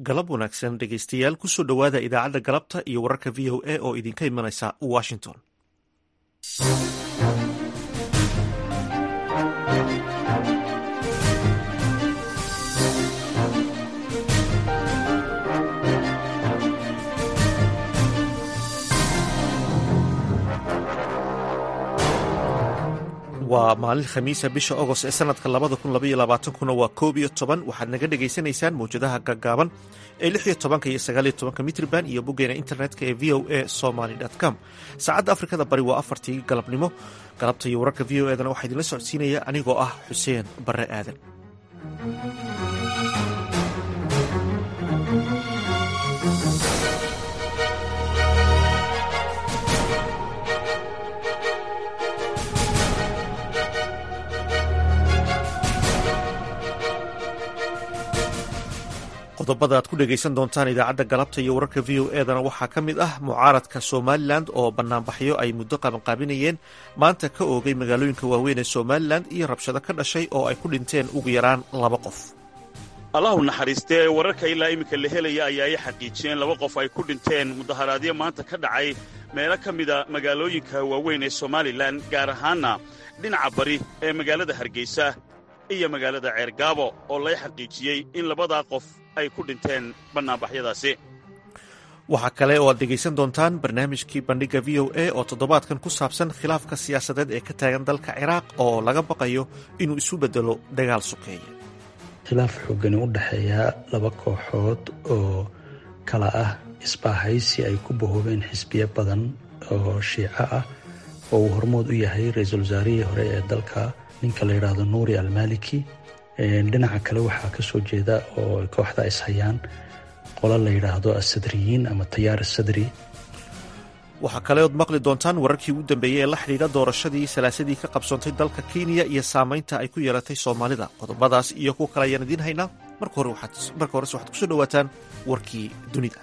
galab wanaagsan dhegaystayaal kusoo dhowaada idaacadda galabta iyo wararka v o a oo idinka imanaysa washington waa maalin khamiisa bisha agost ee sanadka labada kun labaiyo labaatankuna waa koob iyo toban waxaad naga dhagaysanaysaan mawjadaha gaggaaban ee lix iyo tobanka iyo sagaaliyo tobanka mitrban iyo boggeena internetka ee v o a somaly com saacadda afrikada bari waa afartii galabnimo galabta iyo wararka v o edana waxaa idinla socodsiinaya anigoo ah xuseen barre aadan qodobada aad ku dhegaysan doontaan idaacadda galabta iyo wararka v o edana waxaa ka mid ah mucaaradka somalilan oo banaanbaxyo ay muddo qabanqaabinayeen maanta ka oogay magaalooyinka waaweyn ee somalilan iyo rabshado ka dhashay oo ay ku dhinteen ugu yaraan laba qof allahu naxariistee wararka ilaa iminka la helaya ayaa ay xaqiijiyeen laba qof ay ku dhinteen mudaharaadyo maanta ka dhacay meelo ka mida magaalooyinka waaweyn ee somalilan gaar ahaanna dhinaca bari ee magaalada hargeysa iyo magaalada ceergaabo oo lay xaqiijiyey in labadaa qof ay ku dhinteen bannaanbaxyadaasi waxaa kale oo aad dhegaysan doontaan barnaamijkii bandhigga v o a oo toddobaadkan ku saabsan khilaafka siyaasadeed ee ka taagan dalka ciraaq oo laga baqayo inuu isu beddelo dagaal sukeeye khilaaf xoogani u dhexeeya laba kooxood oo kala ah isbaahaysi ay ku bahoobeen xisbiyo badan oo shiico ah oo uu hormood u yahay ra-iisul wasaarihii hore ee dalka ninka la yidhaahdo nuuri almaliki dhinaca kale waxaa ka soo jeeda oo kooxda ishayaan qolo la yidhaahdo asadriyiin ama tayaar asadri waxaa kale ood maqli doontaan wararkii ugu dambeeyey ee la xidhiidha doorashadii salaasadii ka qabsoontay dalka kenya iyo saamaynta ay ku yeelatay soomaalida qodobadaas iyo kuwa kale ayaan idiin haynaa marka horese waxaad kusoo dhowaataan warkii dunida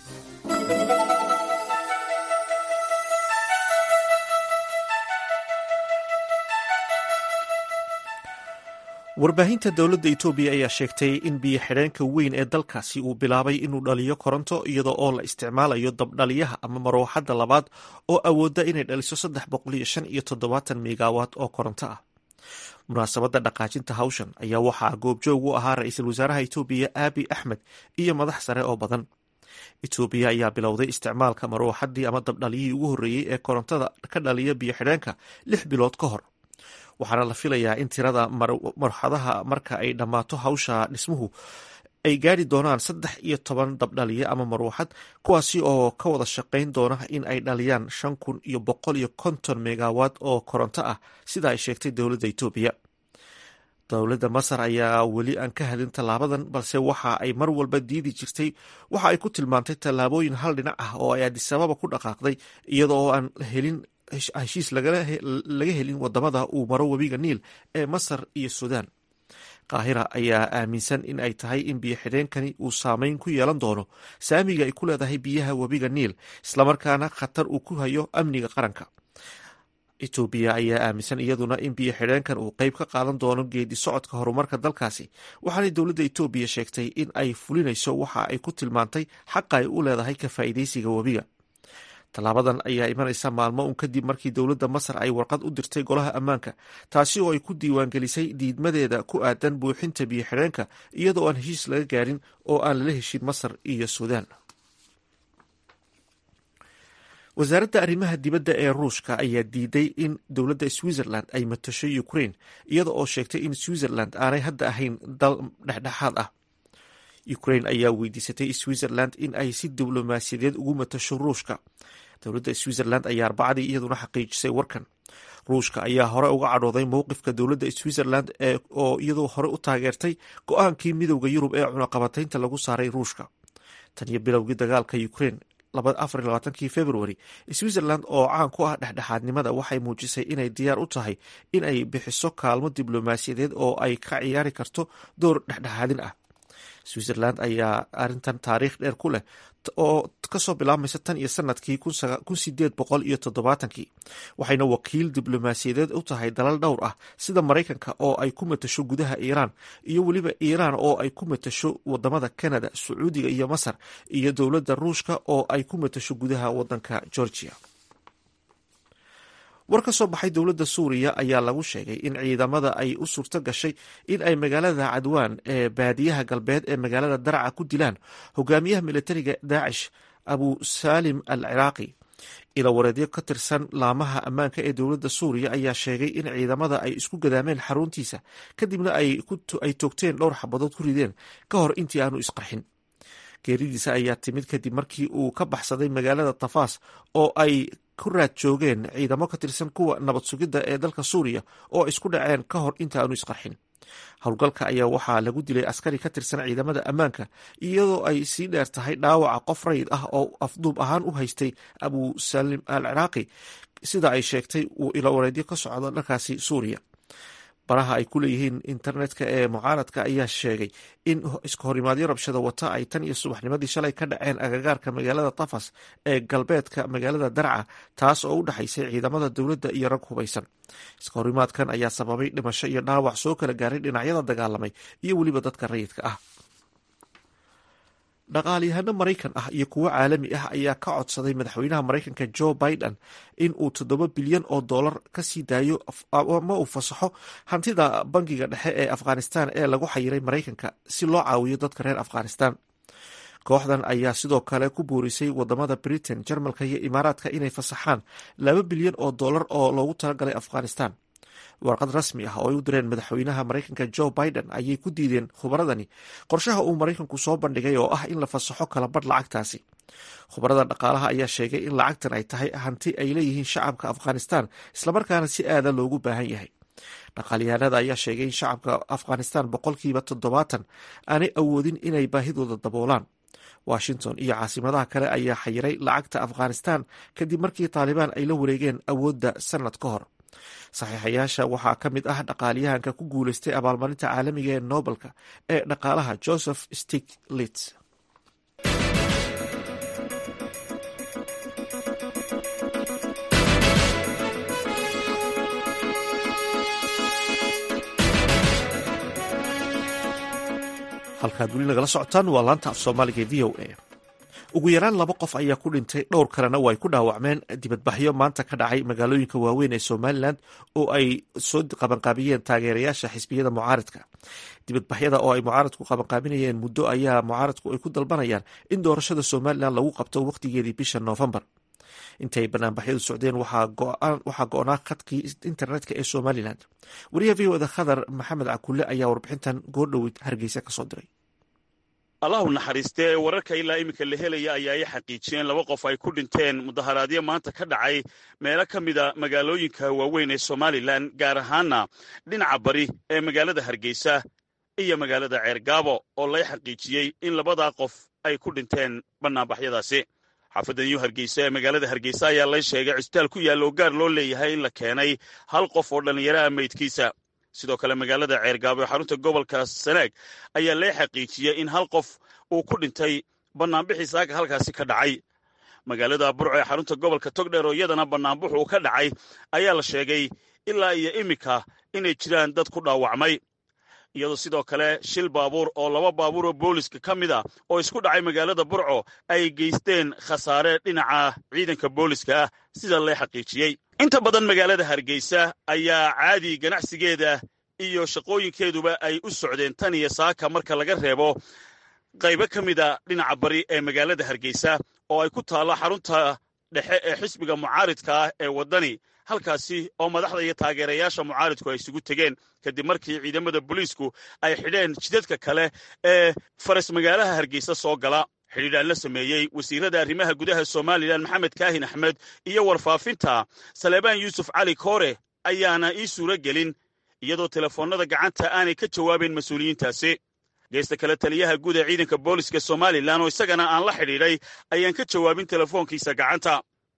warbaahinta dowladda etoobiya ayaa sheegtay in biyo xidheenka weyn ee dalkaasi uu bilaabay inuu dhaliyo koronto iyadoo oo la isticmaalayo dabdhaliyaha ama marooxadda labaad oo awoodda inay dhaliso saddex boqol iyo shan iyo toddobaatan megawatt oo koronto ah munaasabadda dhaqaajinta hawshan ayaa waxaa goobjoog u ahaa ra-iisul wasaaraha etoobiya aabi axmed iyo madax sare oo badan etoobiya ayaa bilowday isticmaalka marooxaddii ama dabdhaliyihii ugu horreeyey ee korontada ka dhaliya biyo xidheenka lix bilood ka hor waxaana la filayaa in tirada marxadaha marka ay dhammaato hawsha dhismuhu ay gaari doonaan saddex iyo toban dabdhaliye ama maruuxad kuwaasi oo ka wada shaqayn doona in ay dhaliyaan shan kun iyo boqol iyo konton megawatt oo koronto ah sida ay sheegtay dowladda etoobiya dowladda masar ayaa weli aan ka hadin tallaabadan balse waxa ay mar walba diidi jirtay waxa ay ku tilmaantay tallaabooyin hal dhinac ah oo ay adisababa ku dhaqaaqday iyada oo aan helin heshiis laga helin wadamada uu maro webiga niil ee masar iyo suudaan qaahira ayaa aaminsan in ay tahay in biyo xidheenkani uu saameyn ku yeelan doono saamiga ay ku leedahay biyaha webiga niil islamarkaana khatar uu ku hayo amniga qaranka etoobiya ayaa aaminsan iyaduna in biyo xidheenkan uu qeyb ka qaadan doono geedi socodka horumarka dalkaasi waxaanay dowladda etoobiya sheegtay in ay fulinayso waxa ay ku tilmaantay xaqa ay u leedahay ka faa'iidaysiga webiga tallaabadan ayaa imanaysa maalmo un kadib markii dowladda masar ay warqad u dirtay golaha ammaanka taasi oo ay ku diiwaangelisay diidmadeeda ku aadan buuxinta biyo xidheenka iyadoo aan heshiis laga gaarin oo aan lala heshin masar iyo suudaan wasaaradda arrimaha dibadda ee ruushka ayaa diiday in dowladda switzerland ay matasho ukraine iyada oo sheegtay in switzerland aanay hadda ahayn dal dhexdhexaad ah ukraine ayaa weydiisatay switzerland in ay si diblomaasiyadeed ugu matasho ruushka dowladda switzerland ayaa arbacadii iyaduna xaqiijisay warkan ruushka ayaa hore uga cadhooday mowqifka dowladda switzerland oo iyadoo hore u taageertay go-aankii midowda yurub ee cunaqabataynta lagu saaray ruushka tan iyo bilowgii dagaalka ukraine afarlabaatankii february switzerland oo caan ku ah dhexdhexaadnimada waxay muujisay inay diyaar u tahay in ay bixiso kaalmo diblomaasiyadeed oo ay ka ciyaari karto door dhexdhexaadin ah switzerland ayaa arrintan taariikh dheer ku leh oo kasoo bilaabmaysa tan iyo sanadkii kun sideed boqol iyo toddobaatankii waxayna wakiil diblomaasiyadeed u tahay dalal dhowr ah sida maraykanka oo ay ku matasho gudaha iiraan iyo weliba iiraan oo ay ku matasho wadamada canada sacuudiga iyo masar iyo dowladda ruushka oo ay ku matasho gudaha wadanka georgia war ka soo baxay dowladda suuriya ayaa lagu sheegay in ciidamada ay u suurto gashay in ay magaalada cadwaan ee baadiyaha galbeed ee magaalada daraca ku dilaan hogaamiyaha militariga daacish abu salim al ciraaqi ilawareedyo ka tirsan laamaha ammaanka ee dowladda suuriya ayaa sheegay in ciidamada ay isku gadaameen xaruntiisa kadibna ay toogteen dhowr xabadood ku rideen ka hor intii aanu isqarxin geeridiisa ayaa timid kadib markii uu ka baxsaday magaalada tafaas oo ay ku raad joogeen ciidamo ka tirsan kuwa nabad sugidda ee dalka suuriya oo isku dhaceen ka hor inta aanu isqarxin howlgalka ayaa waxaa lagu dilay askari ka tirsan ciidamada ammaanka iyadoo ay sii dheer tahay dhaawaca qof rayid ah oo afduub ahaan u haystay abu salim al ciraaqi sida ay sheegtay uu ilowareedyo ka socdo dharkaasi suuriya baraha ay ku leeyihiin internetka ee mucaaradka ayaa sheegay in iska horimaadyo rabshada wata ay tan iyo subaxnimadii shalay ka dhaceen agagaarka magaalada tafas ee galbeedka magaalada darca taas oo u dhexaysay ciidamada dowladda iyo rag hubaysan iska horimaadkan ayaa sababay dhimasho iyo dhaawac soo kala gaaray dhinacyada dagaalamay iyo weliba dadka rayidka ah dhaqaalyahano maraykan ah iyo kuwo caalami ah ayaa ka codsaday madaxweynaha maraykanka joe biden in uu toddoba bilyan oo dollar ka sii daayo ama uu fasaxo hantida bangiga dhexe ee afghanistan ee lagu xayiray maraykanka si loo caawiyo dadka reer afghanistan kooxdan ayaa sidoo kale ku boorisay wadamada britain jarmalka iyo imaaraadka inay fasaxaan laba bilyan oo dollar oo loogu talagalay afghanistan warqad rasmi ah oo ay u direen madaxweynaha maraykanka joe biden ayay ku diideen khubaradani qorshaha uu maraykanku soo bandhigay oo ah in la fasaxo kala badh lacagtaasi khubarada dhaqaalaha ayaa sheegay in lacagtan ay tahay hanti ay leeyihiin shacabka afghanistan islamarkaana si aada loogu baahan yahay dhaqaalyahanada ayaa sheegay in shacabka afghanistan boqolkiiba toddobaatan aanay awoodin inay baahidooda daboolaan washington iyo caasimadaha kale ayaa xayiray lacagta afghanistan kadib markii taalibaan ay la wareegeen awoodda sanad ka hor saxiixayaasha waxaa ka mid ah dhaqaaliyahanka ku guuleystay abaalmarinta caalamiga ee nobelka ee dhaqaalaha joseph stiglitz halkaad weli nagala socotaan waa laanta af soomaaliga v o a ugu yaraan laba qof ayaa ku dhintay dhowr kalena oo ay ku dhaawacmeen dibadbaxyo maanta ka dhacay magaalooyinka waaweyn ee somalilan oo ay soo qabanqaabiyeen taageerayaasha xisbiyada mucaaridka dibadbaxyada oo ay mucaaradku qabanqaabinayeen muddo ayaa mucaaradku ay ku dalbanayaan in doorashada somalilan lagu qabto wakhtigeedii bisha noofembar intay banaanbaxyadu socdeen waxaa go-naa khadkii internetka ee somalilan wariyaha v oda khadar maxamed cakulle ayaa warbixintan goordhoweyd hargeysa kasoo diray allahu naxariistee wararka ilaa iminka la helaya ayaa ay xaqiijiyeen laba qof ay ku dhinteen mudaharaadyo maanta ka dhacay meelo ka mida magaalooyinka waaweyn ee somalilan gaar ahaana dhinaca bari ee magaalada hargeysa iyo magaalada ceergaabo oo lay xaqiijiyey in labadaa qof ay ku dhinteen bannaanbaxyadaasi xaafadda new hargeysa ee magaalada hargeysa ayaa lay sheegay cusbitaal ku yaalla oo gaar loo leeyahay in la keenay hal qof oo dhallinyaraha meydkiisa sidoo kale magaalada ceergaabo ee xarunta gobolka sanaag ayaa lee xaqiijiyey in hal qof uu ku dhintay bannaanbixii saaka halkaasi ka dhacay magaalada burco ee xarunta gobolka togdheer oo iyadana bannaanbuxu uu ka dhacay ayaa la sheegay ilaa iyo iminka inay jiraan dad ku dhaawacmay iyadoo sidoo kale shil baabuur oo laba baabuur oo booliska ka mid a oo isku dhacay magaalada burco ay geysteen khasaare dhinaca ciidanka booliska ah sida lee xaqiijiyey inta badan magaalada hargeysa ayaa caadi ganacsigeeda iyo shaqooyinkeeduba ay u socdeen tan iyo saaka marka laga reebo qaybo ka mida dhinaca bari ee magaalada hargeysa oo ay ku taallo xarunta dhexe ee xisbiga mucaaridka ah ee waddani halkaasi oo madaxda iyo taageerayaasha mucaaridku ay isugu tegeen kadib markii ciidamada booliisku ay xidheen jidadka kale ee faras magaalaha hargeysa soo gala xidhiidhaan la sameeyey wasiirada arrimaha gudaha somalilan maxamed kaahin axmed iyo warfaafinta saleebaan yuusuf cali koore ayaana ii suuro gelin iyadoo telefoonnada gacanta aanay ka jawaabayn mas-uuliyiintaasi geesta kale taliyaha guud ee ciidanka booliska somalilan oo isagana aan la xidhiidhay ayaan ka jawaabin telefoonkiisa gacanta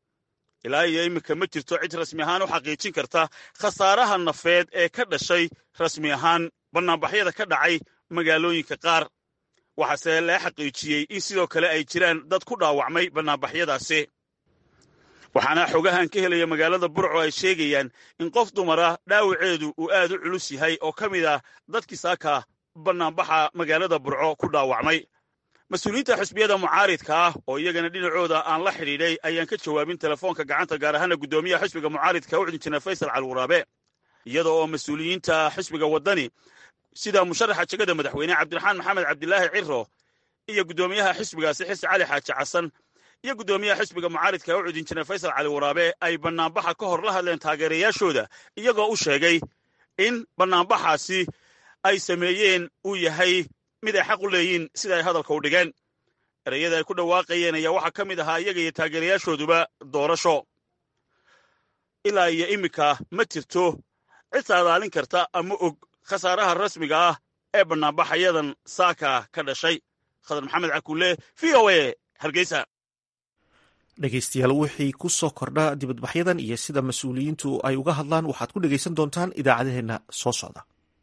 ilaa iyo iminka ma jirto cid rasmi ahaan u xaqiijin karta khasaaraha nafeed ee ka dhashay rasmi ahaan bannaanbaxyada ka dhacay magaalooyinka qaar waxaase la xaqiijiyey in sidoo kale ay jiraan dad ku dhaawacmay bannaanbaxyadaasi waxaana xogahan ka helaya magaalada burco ay sheegayaan in qof dumara dhaawaceedu uu aad u culus yahay oo ka mid ah dadkii saaka bannaanbaxa magaalada burco ku dhaawacmay mas-uuliyiinta xisbiyada mucaaridka ah oo iyagana dhinacooda aan la xidhiidhay ayaan ka jawaabin telefoonka gacanta gaar ahaana guddoomiyaha xisbiga mucaaridka u injineer faysal calwaraabe iyada oo mas-uuliyiinta xisbiga waddani sida musharaxa jegada madaxweyne cabdiraxmaan maxamed cabdilaahi ciro iyo guddoomiyaha xisbigaasi xise cali xaaji xasan iyo guddoomiyaha xisbiga mucaaridka u cud injineer faysal cali waraabe ay bannaanbaxa ka hor la hadleen taageerayaashooda iyagoo u sheegay in bannaanbaxaasi ay sameeyeen uu yahay mid ay xaq u leeyiin sida ay hadalka u dhigeen ereyada ay ku dhawaaqayeen ayaa waxaa ka mid ahaa iyaga iyo taageerayaashooduba doorasho ilaa iyo iminka ma jirto cid saadaalin karta ama og khasaaraha rasmiga ah ee bannaanbaxayadan saaka ka dhashay khadar maxamed cakuule v o a hargeysa dhegeystayaal wixii ku soo kordha dibadbaxyadan iyo sida mas-uuliyiintu ay uga hadlaan waxaad ku dhegaysan doontaan idaacadaheenna soo socda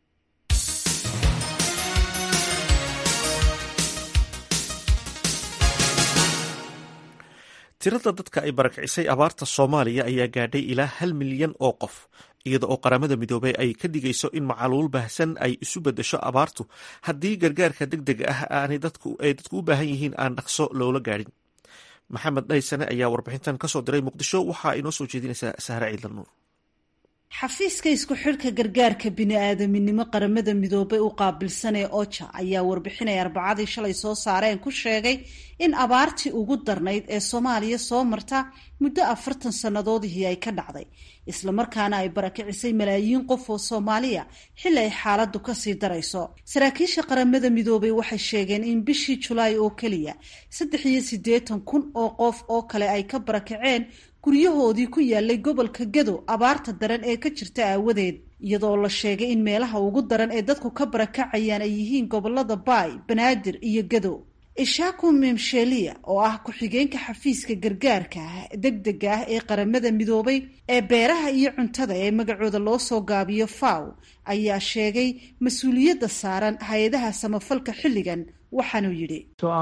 tirada dadka ay barakicisay abaarta soomaaliya ayaa gaadhay ilaa hal milyan oo qof iyada oo qaramada midoobey ay ka dhigayso in macaluul baahsan ay isu beddesho abaartu haddii gargaarka deg dega ah aanay dadku u baahan yihiin aan dhaqso loola gaadhin maxamed dhaysane ayaa warbixintan kasoo diray muqdisho waxaa inoo soo jeedinaysaa sahre ciidlan nuur xafiiska isku xidhka gargaarka bini-aadaminimo qaramada midoobay u qaabilsan ee oja ayaa warbixinay arbacadii shalay soo saareen ku sheegay in abaartii ugu darnayd ee soomaaliya soo marta muddo afartan sannadoodihii ay ka dhacday islamarkaana ay barakicisay malaayiin qof oo soomaaliya xilli ay xaaladdu kasii darayso saraakiisha qaramada midoobay waxay sheegeen in bishii julaay oo keliya saddex iyo siddeetan kun oo qof oo kale ay ka barakaceen guryahoodii ku yaalay gobolka gado abaarta daran ee ka jirta aawadeed iyadoo la sheegay in meelaha ugu daran ee dadku ka barakacayaan ay yihiin gobolada baay banaadir iyo gado ishaku memshelia oo ah ku-xigeenka xafiiska gargaarka deg dega ah ee qaramada midoobay ee beeraha iyo cuntada ee magacooda loo soo gaabiyo faw ayaa sheegay mas-uuliyadda saaran hay-adaha samafalka xilligan waxaanuu yidhi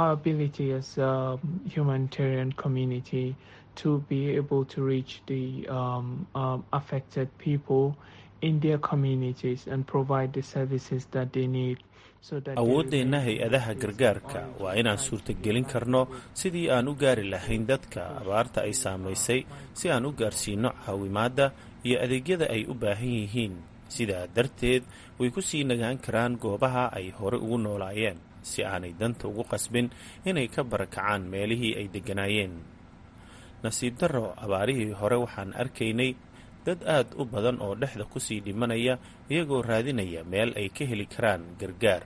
to be able to reach the um, um, affected people in their communities and provide the services that they need. awooddeenna hay-adaha gargaarka waa inaan suurtagelin karno sidii aan u gaari lahayn dadka abaarta ay saamaysay si aan u gaarsiino caawimaadda iyo adeegyada ay u baahan yihiin sidaa darteed way ku sii nagaan karaan goobaha ay hore ugu noolaayeen si aanay danta ugu qasbin inay ka barakacaan meelihii ay degganaayeen nasiib darro abaarihii hore waxaan arkaynay dad aad u badan oo dhexda kusii dhimanaya iyagoo raadinaya meel ay ka heli karaan gargaar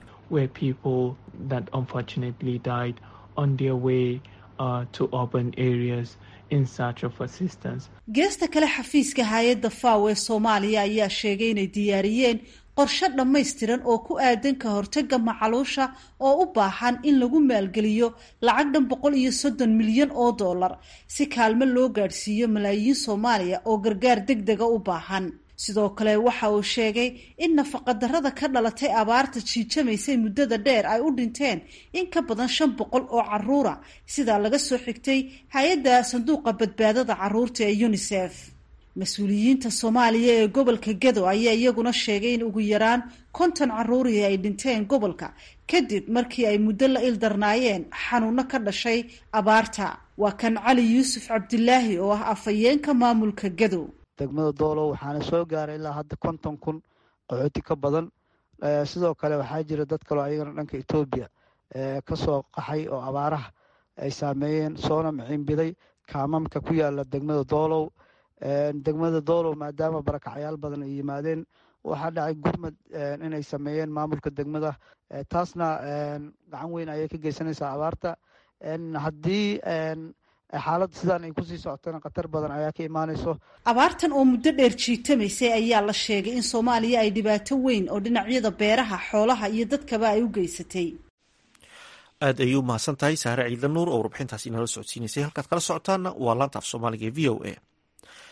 geesta kale xafiiska hay-adda faw ee soomaaliya ayaa sheegay inay diyaariyeen qorshe dhammaystiran oo ku aadan ka hortaga macaluusha oo u baahan in lagu maalgeliyo lacag dhan boqol iyo soddon milyan oo dollar si kaalmo loo gaadhsiiyo malaayiin soomaaliya oo gargaar deg dega u baahan sidoo kale waxa uu sheegay in nafaqadarrada ka dhalatay abaarta jiijamaysay muddada dheer ay u dhinteen in ka badan shan boqol oo caruura sidaa laga soo xigtay hay-adda sanduuqa badbaadada caruurta ee unisef mas-uuliyiinta soomaaliya ee gobolka gado ayaa iyaguna sheegay in ugu yaraan konton caruurihii ay dhinteen gobolka kadib markii ay muddo la ildarnaayeen xanuuno ka dhashay abaarta waa kan cali yuusuf cabdilaahi oo ah afhayeenka maamulka gado degmada doolow waxaana soo gaaray ilaa hadda konton kun qaxooti ka badan sidoo kale waxaa jira dad kaloo ayagana dhanka etoobiya kasoo qaxay oo abaaraha ay saameeyeen soona miciinbiday kaamamka ku yaala degmada doolow degmada doolow maadaama barakacyaal badan ay yimaadeen waxaa dhacay gurmad inay sameeyeen maamulka degmada taasna gacan weyn ayay ka geysanaysaa abaarta haddii xaaladda sidaan ay kusii socotana khatar badan ayaa ka imaanayso abaartan oo muddo dheer jiitamaysay ayaa la sheegay in soomaaliya ay dhibaato weyn oo dhinacyada beeraha xoolaha iyo dadkaba ay u geysatay aad ayay u mahadsan tahay saare ciidla nuur oo warbixintaasi inala socodsiinaysay halkaad kala socotaana waa laanta af soomaaliga ee v o a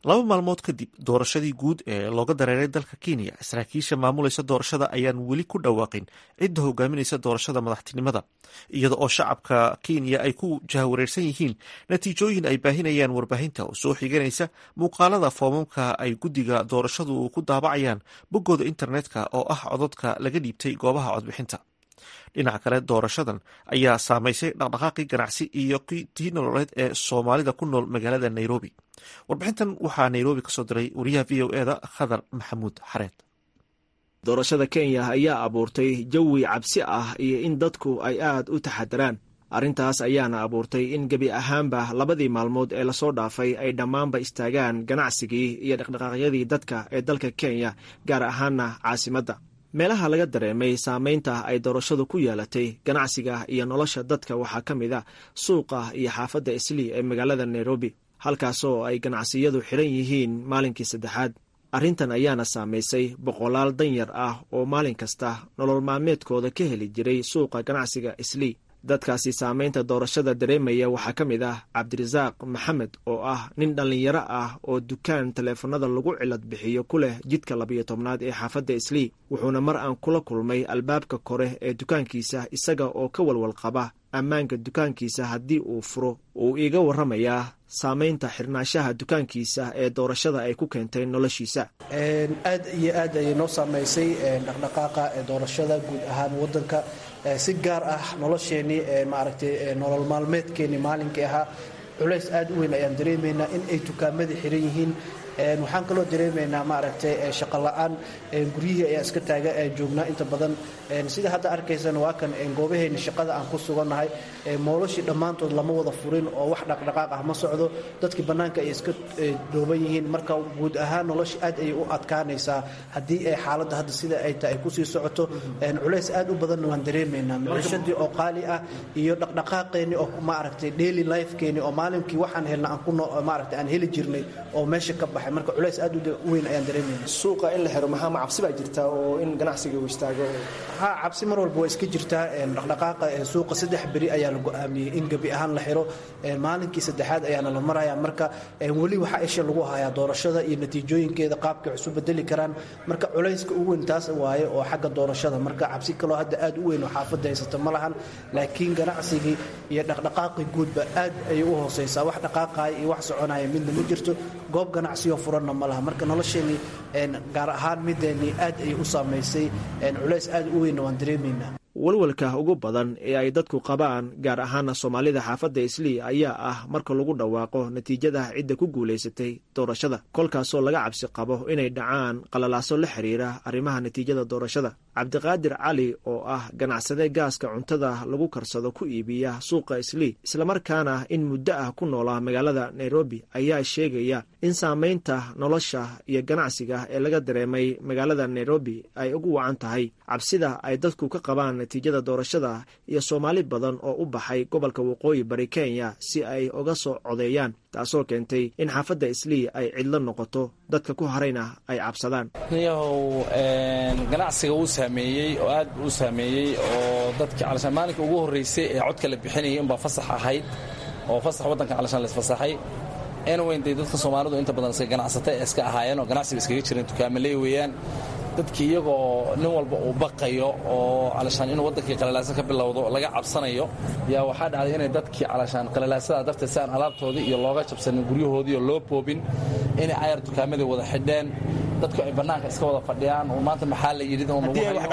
laba maalmood kadib doorashadii guud ee looga dareeray dalka kenya saraakiisha maamulaysa doorashada ayaan weli ku dhawaaqin cidda hogaaminaysa doorashada madaxtinimada iyada oo shacabka kenya ay ku jahawareersan yihiin natiijooyin ay baahinayaan warbaahinta oo soo xiganaysa muuqaalada foomamka ay guddiga doorashadu ku daabacayaan boggooda internetka oo ah codadka laga dhiibtay goobaha codbixinta dhinaca kale doorashadan ayaa saamaysay dhaqdhaqaaqii ganacsi iyo tii nololeed ee soomaalida ku nool magaalada nairobi warbixintan waxaa nairobi ka soo diray wariyaha v o eda khadar maxamuud xareed doorashada kenya ayaa abuurtay jawi cabsi ah iyo in dadku ay aad u taxadaraan arrintaas ayaana abuurtay in gebi ahaanba labadii maalmood ee lasoo dhaafay ay dhammaanba istaagaan ganacsigii iyo dhaqdhaqaaqyadii dadka ee dalka kenya gaar ahaana caasimadda meelaha laga dareemay saamaynta ay doorashadu ku yeelatay ganacsiga iyo nolosha dadka waxaa ka mid a suuqa iyo xaafadda islii ee magaalada nairobi halkaasoo ay ganacsiyadu xidhan yihiin maalinkii saddexaad arrintan ayaana saamaysay boqolaal danyar ah oo maalin kasta nolol maalmeedkooda ka heli jiray suuqa ganacsiga islii dadkaasi saamaynta doorashada dareemaya waxaa ka mid ah cabdirasaaq maxamed oo ah nin dhallinyaro ah oo dukaan taleefanada lagu cilad bixiyo ku leh jidka labiyo tobnaad ee xaafadda islii wuxuuna mar aan kula kulmay albaabka kore ee dukaankiisa isaga oo ka walwal qaba ammaanka dukaankiisa haddii uu furo uu iiga warramayaa saamaynta xirnaashaha dukaankiisa ee doorashada ay ku keentay noloshiisa aad iyo aad ayay noo saamaysay dhaqdhaqaaqa ee doorashada guud ahaan waddanka si gaar ah nolosheenii maaragtay nolol maalmeedkeenii maalinkii ahaa culays aad u weyn ayaan dareemaynaa in ay dukaamadii xiran yihiin waxaan kaloo dareemaynaa maaragtay shaqo la-aan guryihii ayaa iska taaga joognaa inta badan sida hadda arkaysana waa kan goobaheeni shaqada aan ku sugannahay moolashii dhammaantood lama wada furin oo wax dhaqdhaqaaq ah ma socdo dadkii bannaanka ay iska dhooban yihiin marka guud ahaan nolosha aad ayay u adkaanaysaa haddii ay xaaladda hadda sida ay tahay ay kusii socoto culays aad u badanna waan dareemaynaa noloshadii oo qaali ah iyo dhaqdhaqaaqeenii oo maaragtay daily lifekeenii oo maalinkii waxaan helna aan ku maaragtay aan heli jirnay oo meesha ka baxay marka culays aad u weyn ayaan dareemayna suuqa in la xiro maxaa ma cabsi baa jirta oo in ganacsiga uu istaago ha cabsi mar walba waa iska jirtaa dhaqdhaqaaqa suuqa saddex beri ayaa la go-aamiyey in gebi ahaan la xiro maalinkii saddexaad ayaana la maraya marka weli waxaa isha lagu hayaa doorashada iyo natiijooyinkeeda qaabkay wax isu bedeli karaan marka culayska ugu weyn taas waaye oo xagga doorashada marka cabsi kaloo hadda aad u weyn oo xaafadda haysata ma lahan laakiin ganacsigii iyo dhaqdhaqaaqii guudba aad ayay u hooseysaa wax dhaqaaqaya iyo wax soconaya midna ma jirto goob ganacsiyo furanna ma laha marka nolosheenii gaar ahaan mideennii aad ayay u saamaysay culays aad u weynna waan dareemaynaa walwalka ugu badan ee ay dadku qabaan gaar ahaana soomaalida xaafadda islii ayaa ah marka lagu dhawaaqo natiijada cidda ku guulaysatay doorashada kolkaasoo laga cabsi qabo inay dhacaan qalalaaso la xiriira arrimaha natiijada doorashada cabdiqaadir cali oo ah ganacsade gaaska cuntada lagu karsado ku iibiya suuqa islii islamarkaana in muddo ah ku noolaa magaalada nairobi ayaa sheegaya in saamaynta nolosha iyo ganacsiga ee laga dareemay magaalada nairobi ay ugu wacan tahay cabsida ay dadku ka qabaan natiijada doorashada iyo soomaali badan oo u baxay gobolka waqooyi bari kenya si ay uga soo codeeyaan taasoo keentay in xaafadda islii ay cidlo noqoto dadka ku harayna ay cabsadaan niyahow ganacsiga wuu saameeyey oo aad u saameeyey oo dadkii calashaan maalinka ugu horraysay ee codka la bixinayay unbaa fasax ahayd oo fasax waddanka calashaan la isfasaxay anweyn dee dadka soomaalidu inta badan iska ganacsata ee iska ahaayeen oo ganacsiga iskaga jireen dukaamaley weeyaan dadkii iyagoo nin walba uu baqayo oo calashaan inuu waddankii qalalaasa ka bilowdo laga cabsanayo yaa waxaa dhacday inay dadkii calashaan qalalaasada darteed si aan alaabtoodii iyo looga jabsanin guryahoodii oo loo boobin inay ayar dukaamadii wada xidheen dadku ay bannaanka iska wada fadhiyaan oo maanta maxaa la yidhi haddii ay wax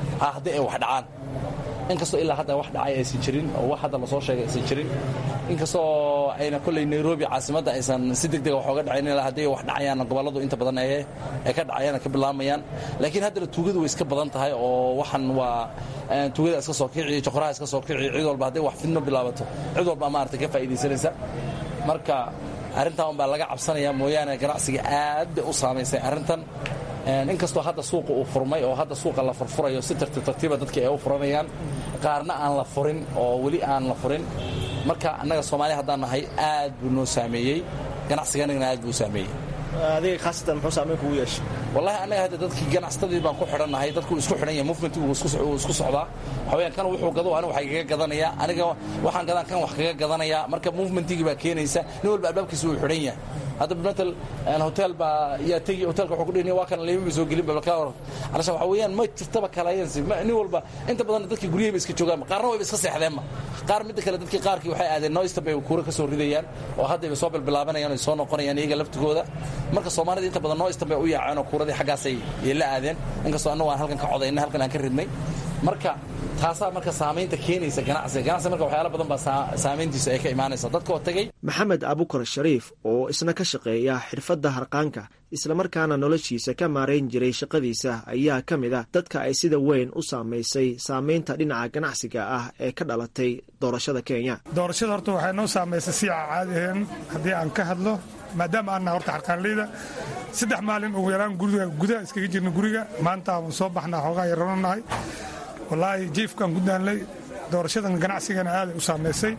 dhacaan inkastoo ilaa hadda wax dhacay aysan jirin oo wax hadda lasoo sheegay aysan jirin inkastoo ayna kolley nairobi caasimadda aysan si degdega wax oga dhacayn ilaa hadday wax dhacayaanna gobolladu inta badan ee ay ka dhacayaan ka bilaamayaan laakiin haddana tuugadu way iska badan tahay oo waxan waa tuugada iska soo kici joqoraha iska soo kici cid walba hadday wax fidno bilaabato cid walba maaragtay ka faa'iidaysanaysa marka arrintan unbaa laga cabsanaya mooyaane ganacsiga aad bay u saamaysay arrintan inkastoo hadda suuqa uu furmay oo hadda suuqa la furfurayo si tartiib tartiiba dadka ay u furanayaan qaarna aan la furin oo weli aan la furin marka annaga soomaaliya haddaan nahay aad buu noo saameeyey ganacsiganagana aad buu u saameeyey adiga khaasatan muxuu saameyn kugu yeeshay wallahi annaga hadda dadkii ganacsatadii baan ku xidhannahay dadku isku xidhan yahay movementigu wuu isku socdaa waxaweyaan kan wuxuu gado aniga waxay kaga gadanayaa aniga waxaan gadaan kan wax kaga gadanayaa marka movementigii baa keenaysa nin walba albaabkiisa wuu xidhan yahay hadda matal hotel baa yaa tegi hotelka wuxuu ku dhihi waa kan leymaba soo gelin baba kaa waran calashaan waxa weeyaan ma jirtaba kalayansi nin walba inta badan dadkii guryahayba iska joogaan qaarna wayba iska seexdeenma qaar midda kale dadkii qaarkii waxay aadeen noista bay kuura ka soo ridayaan oo haddayba soo bilbilaabanayaan ay soo noqonayaan iyaga laftigooda marka soomaalida inta badan noistan bay u yaaceen oo kuuradii xaggaasay la aadeen inkastoo annagu aan halkan ka codayna halkan aan ka ridnay marka taasaa marka saamaynta keenaysa ganacsiga ganacsiga marka waxyaala badan baa saamayntiisa ay ka imaanaysa dadka oo tegey maxamed abukar shariif oo isna ka shaqeeya xirfadda harqaanka islamarkaana noloshiisa ka maarayn jiray shaqadiisa ayaa ka mid ah dadka ay sida weyn u saamaysay saamaynta dhinaca ganacsiga ah ee ka dhalatay doorashada kenya doorashada horta waxay noo saamaysay si aan caadi ahayn haddii aan ka hadlo maadaama aannaha horta xarqaanleyda saddex maalin ugu yaraan guriga gudaha iskaga jirna guriga maanta aan soo baxnaa xoogaa yarano nahay wallaahi jiifkaan ku daanlay doorashadan ganacsigana aaday u saamaysay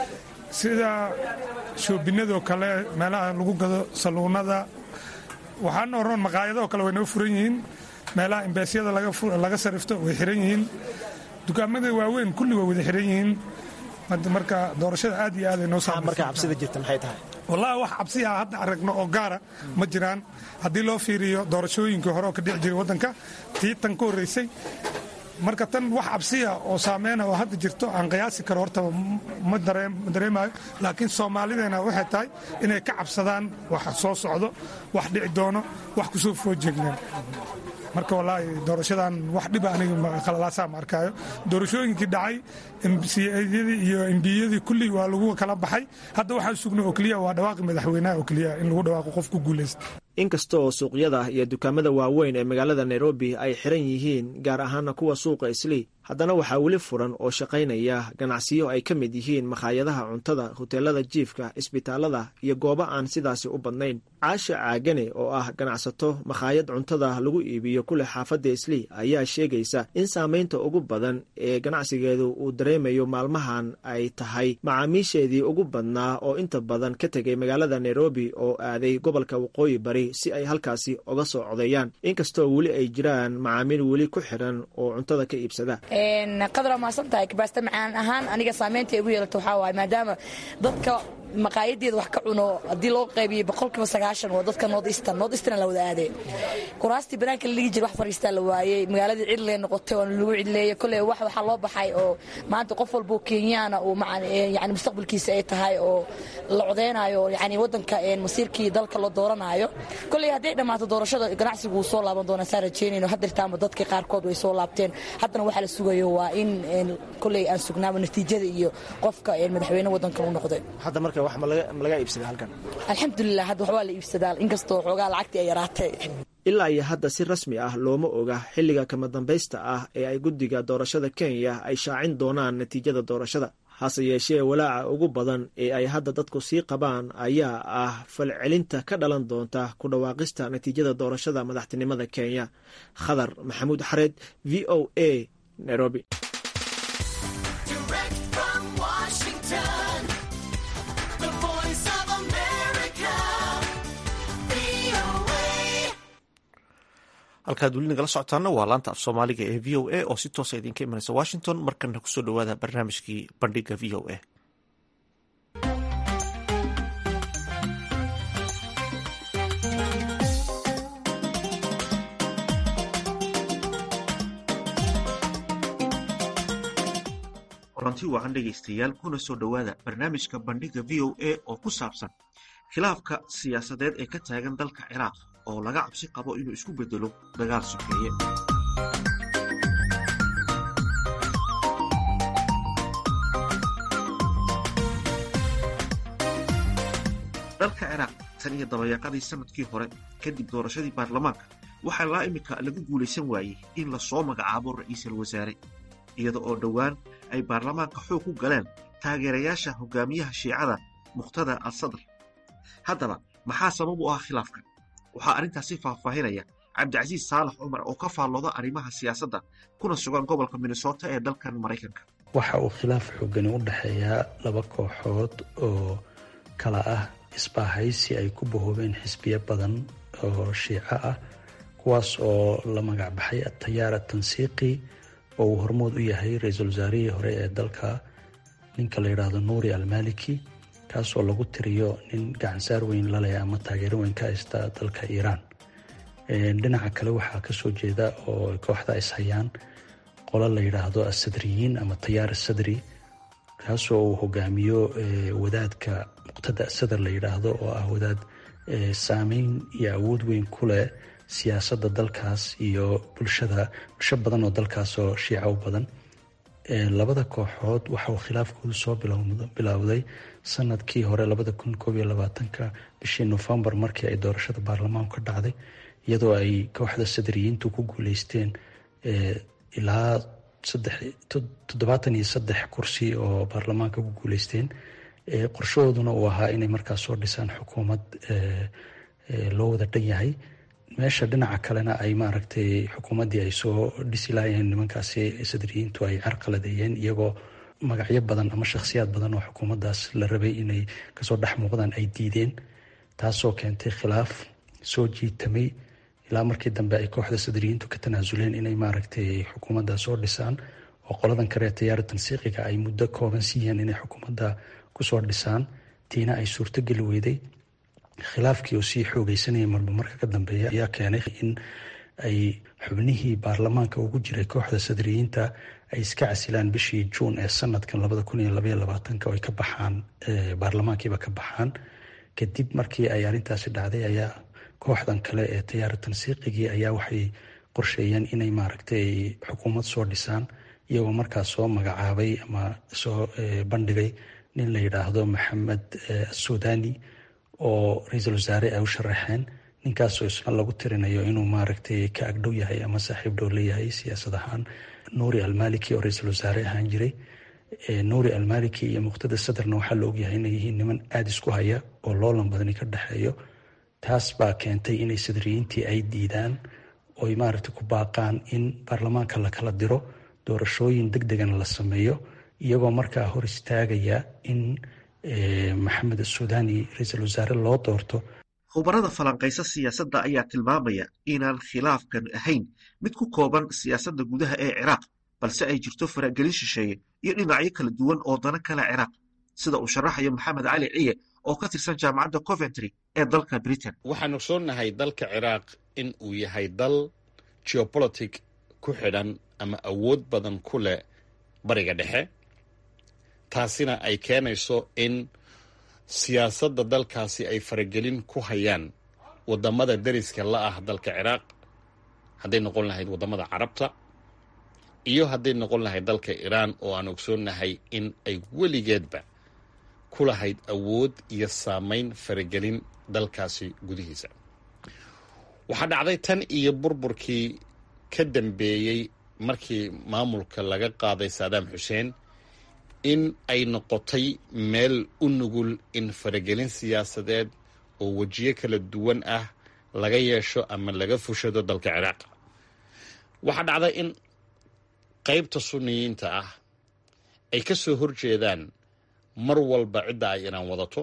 sida shoobinadoo kale meelaha lagu gado saluunada waxaana oran maqaayadoo kale way noo furan yihiin meelaha imbeesyada laga sarifto way xiran yihiin dukaamada waaweyn kulli way wada xiran yihiin marka doorashada aad iyo aaday noo saamayswallahi wax cabsi ah hadda aragno oo gaara ma jiraan haddii loo fiiriyo doorashooyinkii hore oo ka dhici jiray waddanka tii tan ka horraysay marka tan wax cabsiya oo saameyna oo hadda jirto aan qiyaasi karo hortaba ma dareemayo laakiin soomaalideena waxay tahay inay ka cabsadaan wax soo socdo wax dhici doono wax kusoo foojeegnaan marka wallaahi doorashadan wax dhiba aniga khalalaasaa ma arkaayo doorashooyinkii dhacay mcayadii iyo embiyadii kulli waa lagu kala baxay hadda waxaan sugnay oo keliya waa dhawaaqi madaxweynaha oo keliya in lagu dhawaaqo qof ku guulaysta inkasta oo suuqyada iyo dukaamada waaweyn ee magaalada nairobi ay xiran yihiin gaar ahaana kuwa suuqa islii haddana waxaa weli furan oo shaqaynaya ganacsiyo ay ka mid yihiin makhaayadaha cuntada hoteelada jiifka isbitaalada iyo goobo aan sidaasi u badnayn caasha caagane oo ah ganacsato makhaayad cuntada lagu iibiyo kuleh xaafadda islii ayaa sheegaysa in saamaynta ugu badan ee ganacsigeedu uu dareemayo maalmahan ay tahay macaamiisheedii ugu badnaa oo inta badan ka tegay magaalada nairobi oo aaday gobolka waqooyi bari si ay halkaasi uga soo codeeyaan inkastoo weli ay jiraan macaamiil weli ku xiran oo cuntada ka iibsada qadra maasan tahay kabaasta macaan ahaan aniga saamaynta igu yeelato waxaa waaye maadaama dadka maqaayadeeda wax ka cuno haddii loo qaybiyey boqolkiiba sagaashan waa dadka north eastern north eastern la wada aadee kuraastii banaanka la ligi jira wax fariistaa la waayey magaaladii cidlee noqotay oo lagu cidleeyey kolley wax waxaa loo baxay oo maanta qof walboo kenyaana uu yani mustaqbalkiisa ay tahay oo la codeynayo yani waddanka masiirkii dalka la dooranaayo kolley hadday dhammaato doorashada ganacsigu wuu soo laaban doonaa saa rajeynayno haddirtaanba dadkii qaarkood way soo laabteen haddana waxaa la sugayo waa in kolley aan sugnaabo natiijada iyo qofka madaxweyne waddankan u noqday alxamdulilah hadda waxbaa la iibsadaa inkastoo xoogaa lacagtii ay yaraatay ilaa iyo hadda si rasmi ah looma oga xilliga kama dambaysta ah ee ay guddiga doorashada kenya ay shaacin doonaan natiijada doorashada hase yeeshee walaaca ugu badan ee ay hadda dadku sii qabaan ayaa ah falcelinta ka dhalan doonta ku dhawaaqista natiijada doorashada madaxtinimada kenya khadar maxamuud xareed v o a nairobi halkaad weli nagala socotaana waa laanta af soomaaliga ee v o a oo si toosa idinka imanaysa washington markana kusoo dhowaada barnaamijkii bandhiga v o a kulanti wacan dhegaystayaal kuna soo dhowaada barnaamijka bandhiga v o a oo ku saabsan khilaafka siyaasadeed ee ka taagan dalka ciraaq oo laga cabsi qabo inuu isku bedelo dagaal sokeeye dalka ciraaq tan iyo dabayaaqadii sanadkii hore kadib doorashadii baarlamaanka waxaa laa imika lagu guulaysan waayey in lasoo magacaabo ra'iisul wasaare iyada oo dhowaan ay baarlamaanka xoog ku galeen taageerayaasha hogaamiyaha shiicada mukhtada al sadr haddaba maxaa sabab u ah khilaafkan waxaa arrintaasi faahfaahinaya cabdicasiis saalax cumar oo ka faallooda arrimaha siyaasadda kuna sugan gobolka minnesota ee dalkan maraykanka waxa uu khilaaf xoogani u dhexeeyaa laba kooxood oo kala ah isbaahaysi ay ku bahoobeen xisbiyo badan oo shiico ah kuwaas oo la magac baxay atayaar atansiiqi oo uu hormood u yahay ra-iisul wasaarihii hore ee dalka ninka la yidhaahdo nuuri almaliki kaasoo lagu tiriyo nin gacansaar weyn laleh ama taageero weyn ka haysta dalka iiraan dhinaca kale waxaa kasoo jeeda oo kooxda ishayaan qolo la yidhaahdo asadriyiin ama tayaar asadri kaasoo uu hogaamiyo wadaadka muqtada sadar la yidhaahdo oo ah wadaad saameyn iyo awood weyn ku leh siyaasadda dalkaas iyo bulshada bulsho badan oo dalkaas oo shiica u badan labada kooxood waxauu khilaafkoodu soo bilowday sanadkii hore labada kun koob iyo labaatanka bishii nofembar markii ay doorashada baarlamaanku ka dhacday iyadoo ay kooxda sadriyiintu ku guuleysteen ilaa toddobaatan iyo saddex kursi oo baarlamaanka ku guuleysteen qorshahooduna uu ahaa inay markaas soo dhisaan xukuumad loo wada dhan yahay meesha dhinaca kalena ay maaragtay xukuumaddii ay soo dhisi laayeen nimankaasi sadriyiintu ay carqaladeeyeen iyagoo magacyo badan ama shakhsiyaad badan oo xukuumaddaas la rabay inay kasoo dhex muuqdaan ay diideen taasoo keentay khilaaf soo jiitamay ilaa markii dambe ay kooxda sadriyiintu ka tanaasuleen inay maaragtay xukuumadda soo dhisaan oo qoladan kale tayaara tansiiqiga ay muddo kooban siiyeen inay xukuumadda kusoo dhisaan tiina ay suurtogeli weyday khilaafkii oo sii xoogeysanayay marba marka ka dambeeya ayaa keenay in ay xubnihii baarlamaanka ugu jiray kooxda sadriyiinta ay iska casilaan bishii juun ee sanadkan labada kun iyo labaiyo labaatanka oo ay ka baxaan baarlamaankiiba ka baxaan kadib markii ay arrintaasi dhacday ayaa kooxdan kale ee tayaara tansiiqigii ayaa waxay qorsheeyeen inay maaragtay xukuumad soo dhisaan iyagoo markaas soo magacaabay ama soo bandhigay nin la yidhaahdo maxamed asudani oo ra-iisul wasaare ay u sharaxeen ninkaasoo isna lagu tirinayo inuu maaragtay ka agdhow yahay ama saaxiib dhow leeyahay siyaasad ahaan nuuri almaliki oo ra-iisul wasaare ahaan jiray nuuri almaliki iyo muqtada sadarna waxaa la ogyahay inay yihiin niman aada isku haya oo loolan badani ka dhexeeyo taas baa keentay inay sadriyiintii ay diidaan oy maaragtay ku baaqaan in baarlamaanka la kala diro doorashooyin deg degana la sameeyo iyagoo markaa hor istaagaya in maxamed asudani ra-iisul wasaare loo doorto khubarada falanqaysa siyaasadda ayaa tilmaamaya inaan khilaafkan ahayn mid ku kooban siyaasadda gudaha ee ciraaq balse ay jirto faragelin shisheeye iyo dhinacyo kala duwan oo dana kale ciraaq sida uu sharaxayo maxamed cali ciye oo ka tirsan jaamacadda coventry ee dalka britain waxaan ogsoonnahay dalka ciraaq in uu yahay dal geopolitic ku xidhan ama awood badan ku leh bariga dhexe taasina ay keenayso in siyaasadda dalkaasi ay faragelin ku hayaan waddamada deriska la ah dalka ciraaq hadday noqon lahayd waddamada carabta iyo hadday noqon lahayd dalka iiraan oo aan ogsoonnahay in ay weligeedba ku lahayd awood iyo saamayn faragelin dalkaasi gudihiisa waxaa dhacday tan iyo burburkii ka dambeeyey markii maamulka laga qaaday saadaam xuseen in ay noqotay meel u nugul in faragelin siyaasadeed oo wejiyo kala duwan ah laga yeesho ama laga fushado dalka ciraaq waxaa dhacday in qaybta sunniyiinta ah ay ka soo horjeedaan mar walba cidda ay inaan wadato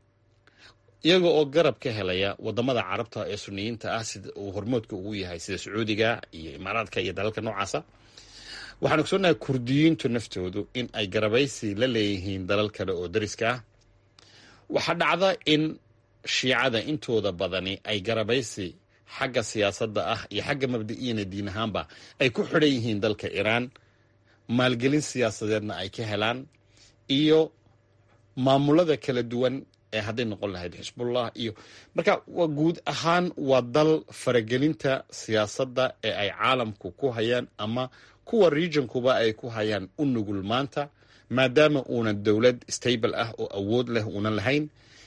iyaga oo garab ka helaya waddamada carabta ee sunniyiinta ah sida uu hormoodka ugu yahay sida sacuudiga iyo imaaraadka iyo dalalka noocaasa waxaan ogsoonnahay kurdiyiintu naftoodu in ay garabaysi la leeyihiin dalal kale oo dariska ah waxaa dhacda in shiicada intooda badani ay garabaysi xagga siyaasadda ah iyo xagga mabda'iyana diin ahaanba ay ku xidhan yihiin dalka iiraan maalgelin siyaasadeedna ay ka helaan iyo maamulada kala duwan ee hadday noqon lahayd xisbullah iyo marka waa guud ahaan waa dal faragelinta siyaasadda ee ay caalamku ku hayaan ama kuwa regionkuba ay ku hayaan u nugul maanta maadaama uunan dowlad stable ah oo awood leh uunan lahayn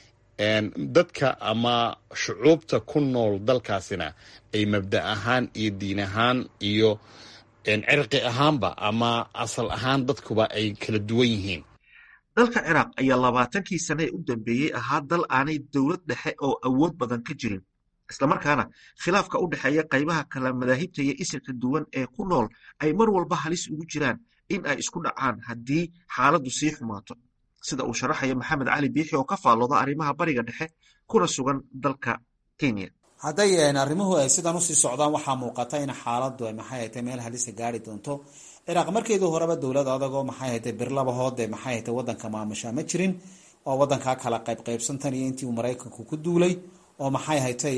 dadka ama shucuubta ku nool dalkaasina ay mabda ahaan iyo diin ahaan iyo cirqi ahaanba ama asal ahaan dadkuba ay kala duwan yihiin dalka ciraaq ayaa labaatankii sane ee u dambeeyey ahaa dal aanay dowlad dhexe oo awood badan ka jirin islamarkaana khilaafka u dhexeeya qaybaha kala madaahibta iyo isirka duwan ee ku nool ay mar walba halis ugu jiraan in ay isku dhacaan haddii xaaladdu sii xumaato sida uu sharaxaya maxamed cali biixi oo ka faallooda arrimaha bariga dhexe kuna sugan dalka kenya hadday arrimuhu ay sidan usii socdaan waxaa muuqata in xaaladdu ay maxay haytay meel halisa gaari doonto ciraaq markeedii horeba dowlad adagoo maxay haytay birlabahoode maxay haytay wadanka maamusha ma jirin oo wadankaa kala qaybqaybsantan iyo intii uu maraykanku ku duulay oo maxay haytay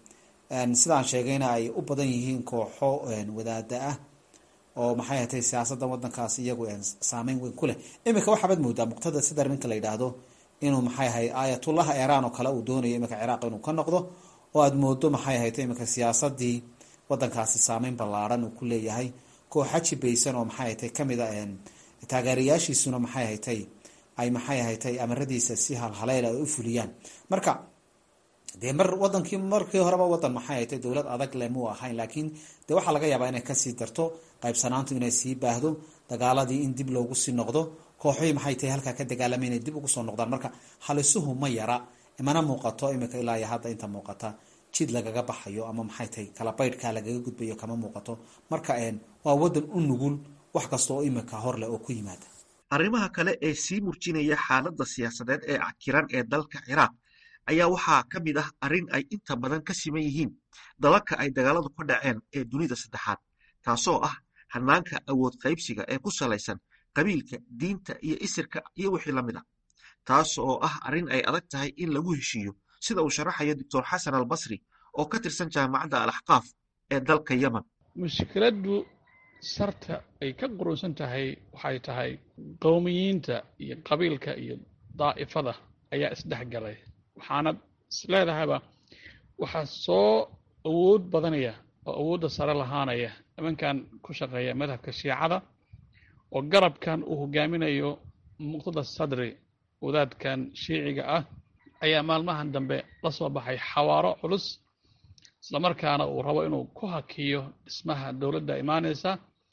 sidaan sheegayna ay u badan yihiin kooxo wadaada ah oo maxay hatay siyaasadda wadankaas iyagu saameyn weyn ku leh iminka waxaabaad moodaa muqtada sidar ninka la yidhaahdo inuu maxay ahay aayatullah iiraan oo kale uu doonayo iminka ciraaq inuu ka noqdo oo aada moodo maxay haytay iminka siyaasadii wadankaasi saameyn ballaaran uu ku leeyahay kooxa jibaysan oo maxay haytay kamid a taageerayaashiisuna maxay haytay ay maxay haytay amaradiisa si halhaleyl ay u fuliyaan marka dee mar wadankii markii horeba wadan maxay haytay dowlad adag le muu ahayn laakiin dee waxaa laga yaabaa inay kasii darto qaybsanaantu inay sii baahdo dagaaladii in dib loogu sii noqdo kooxihii maxay tahay halkaa ka dagaalamay inay dib ugu soo noqdaan marka halisuhu ma yara mana muuqato imika ilaa iyo hadda inta muuqata jid lagaga baxayo ama maxay tahay kala baydhkaa lagaga gudbayo kama muuqato marka waa wadan u nugul wax kasta oo imika horleh oo ku yimaada arrimaha kale ee sii murjinaya xaaladda siyaasadeed ee cakiran ee dalka ciraaq ayaa waxaa ka mid ah arrin ay inta badan ka siman yihiin dalalka ay dagaaladu ka dhaceen ee dunida saddexaad taasoo ah hanaanka awood qaybsiga ee ku salaysan qabiilka diinta iyo isirka iyo wixii la mid ah taas oo ah arrin ay adag tahay in lagu heshiiyo sida uu sharaxayo doctor xasan al basri oo ka tirsan jaamacadda al axqaaf ee dalka yemen mushkiladdu sarta ay ka quruunsan tahay waxay tahay qowmiyiinta iyo qabiilka iyo daa'ifada ayaa isdhexgalay waxaanad isleedahayba waxaa soo awood badanaya oo awoodda sare lahaanaya nimankan ku shaqeeya madhabka shiicada oo garabkan uu hogaaminayo muqtada sadri wadaadkan shiiciga ah ayaa maalmahan dambe la soo baxay xawaaro culus islamarkaana uu rabo inuu ku hakiyo dhismaha dowladda imaanaysa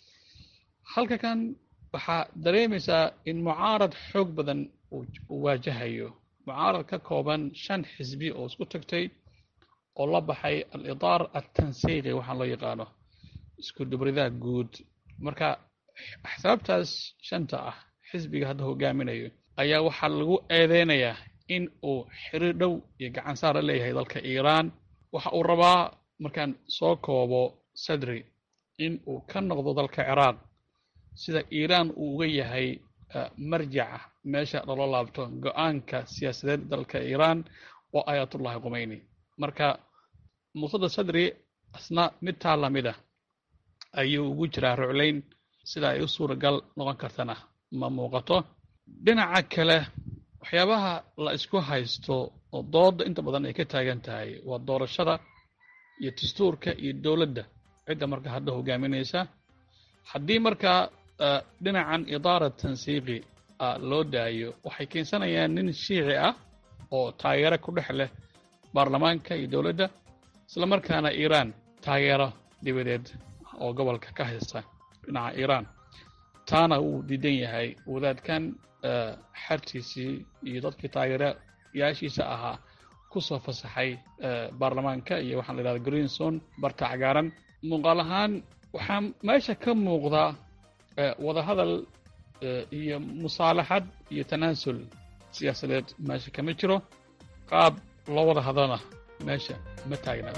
halka kan waxaa dareemaysaa in mucaarad xoog badan uu waajahayo mucaarad ka kooban shan xisbi oo isku tagtay oo la baxay al-idaar altansiiqi waxaan loo yaqaano isku dubridaha guud marka axsaabtaas shanta ah xisbiga hadda hogaaminayo ayaa waxaa lagu eedeynayaa in uu xiriir dhow iyo gacan saar la leeyahay dalka iiraan waxa uu rabaa markaan soo koobo sadri in uu ka noqdo dalka ciraaq sida iiraan uu uga yahay marjaca meesha loola laabto go-aanka siyaasadeed dalka iiraan oo ayatullahi khumeyni marka muqtada sadri asna mid taa lamid ah ayuu ugu jiraa ruclayn sida ay u suuragal noqon kartana ma muuqato dhinaca kale waxyaabaha la isku haysto oo dooda inta badan ay ka taagan tahay waa doorashada iyo dastuurka iyo dowladda cidda marka hadda hogaaminaysa haddii markaa dhinacan idaara tansiiqi loo daayo waxay keensanayaan nin shiici ah oo taageero ku dhex leh baarlamaanka iyo dowladda islamarkaana iiraan taageero dibadeed oo gobolka ka haysta dhinaca iiraan taana wuu diidan yahay wadaadkan xartiisii iyo dadkii taageerayaashiisa ahaa ku soo fasaxay baarlamaanka iyo waxaan la yidhahda greenson barta cagaaran muuqaal ahaan waxaa meesha ka muuqda wadahadal iyo musaalaxad iyo tanaasul siyaasadeed meesha kama jiro qaab loo wada hadlana meesha ma taagna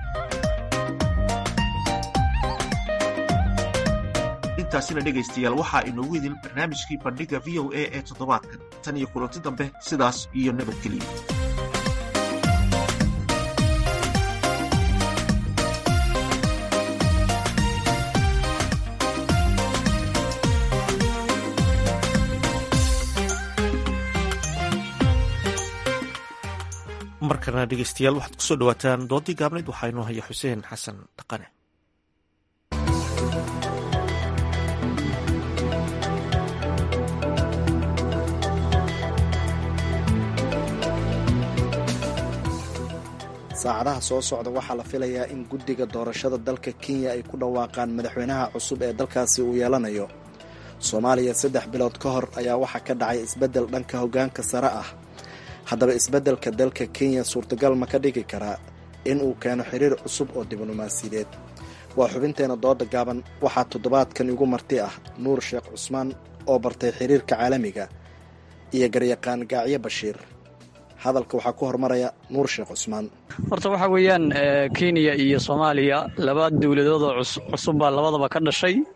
intaasina dhegaystayaal waxaa inoogu idin barnaamijkii bandhiga v o a ee toddobaadkan tan iyo kulanti dambe sidaas iyo nabadgelyo markana dhegeystayaal waxaad kusoo dhawaataan doodii gaabnayd waxaa inoo haya xuseen xasan dhaqane saacadaha soo socda waxaa la filayaa in guddiga doorashada dalka kenya ay ku dhawaaqaan madaxweynaha cusub ee dalkaasi uu yeelanayo soomaaliya saddex bilood ka hor ayaa waxaa ka dhacay isbeddel dhanka hoggaanka sare ah haddaba isbeddelka dalka kenya suurtagal ma ka dhigi karaa in uu keeno xiriir cusub oo diblomaasiyadeed waa xubinteena dooda gaaban waxaa toddobaadkan igu marti ah nuur sheekh cusmaan oo bartay xiriirka caalamiga iyo garyaqaan gaacyo bashiir hadalka waxaa ku hormaraya nuur sheekh cusmaan horta waxaa weeyaan kenya iyo soomaaliya laba dowladoodoo cusub baa labadaba ka dhashay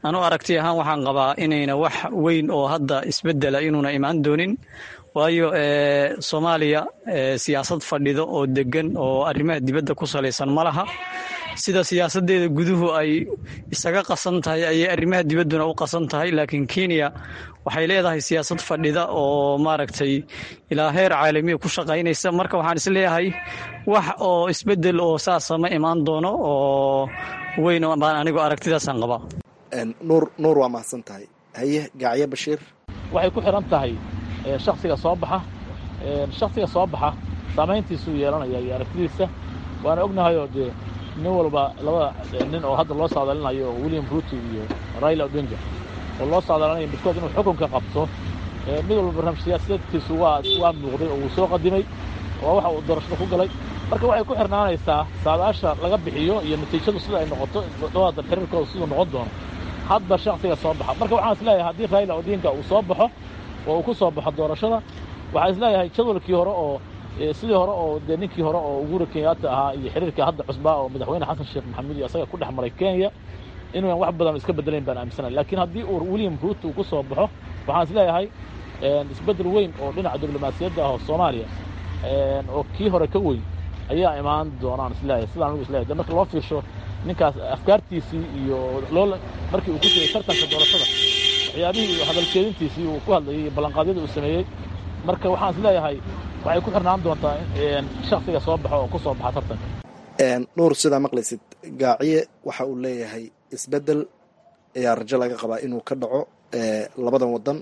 anuu aragti ahaan waxaan qabaa inayna wax weyn oo hadda isbedela inuuna imaan doonin waayo soomaaliya siyaasad fadhido oo degan oo arrimaha dibadda ku salaysan ma laha sida siyaasadeeda guduhu ay isaga qasan tahay ayay arrimaha dibadduna u qasan tahay laakiin kenya waxay leedahay siyaasad fadhida oo maaragtay ilaa heer caalamiya ku shaqaynaysa marka waxaan isleeyahay wax oo isbedel oo saasa ma imaan doono oo weyn baan anigu aragtidaasaan qabaa nuur nuur waa mahadsan tahay haye gacyo bashiir waxay ku xidhan tahay shaksiga soo baxa shaksiga soo baxa saamayntiisuu yeelanaya iyo aragtidiisa waana ognahayoo dee nin walba labada nin oo hadda loo saadalinayo oo william ruto iyo raila odinga oo loo saadalinayo midkood inuu xukunka qabto mid walba barnaamij siyaasadeedkiisu waa waa muuqday oo uu soo qadimay waa waxa uu doorashada ku galay marka waxay ku xirnaanaysaa saadaasha laga bixiyo iyo natiijadu sida ay noqoto dhawaada xiriirkooda siduu noqon doono hadba shaksiga soo baxa marka waxaan isleeyahay haddii raila odinga uu soo baxo oo uu ku soo baxo doorashada waxaan isleeyahay jadwalkii hore oo sidii hore oo dee ninkii hore oo uhuru kenyatta ahaa iyo xiriirkii hadda cusbaa oo madaxweyne xasan sheekh maxamuud iyo asaga ku dhex maray kenya inuuyan wax badan iska bedelayn baan aaminsanay laakiin haddii uu william ruto uu ku soo baxo waxaan isleeyahay isbeddel weyn oo dhinaca diblomaasiyadda ah oo soomaaliya oo kii hore ka weyn ayaa imaan doonaan isleeyahay sidaan anigu isleeyahay de marka loo fiirsho ninkaas afkaartiisii iyo loo markii uu ku jiray tartanka doorashada waxyaabihii iyo hadalkeedintiisii uu ku hadlayay iyo ballanqaadyada uu sameeyey marka waxaan isleeyahay waxay ku xirnaan doontaa shaksiga soo baxo oo ku soo baxa tartanka nuur sidaa maqlaysid gaaciye waxa uu leeyahay isbeddel ayaa rajo laga qabaa inuu ka dhaco labadan waddan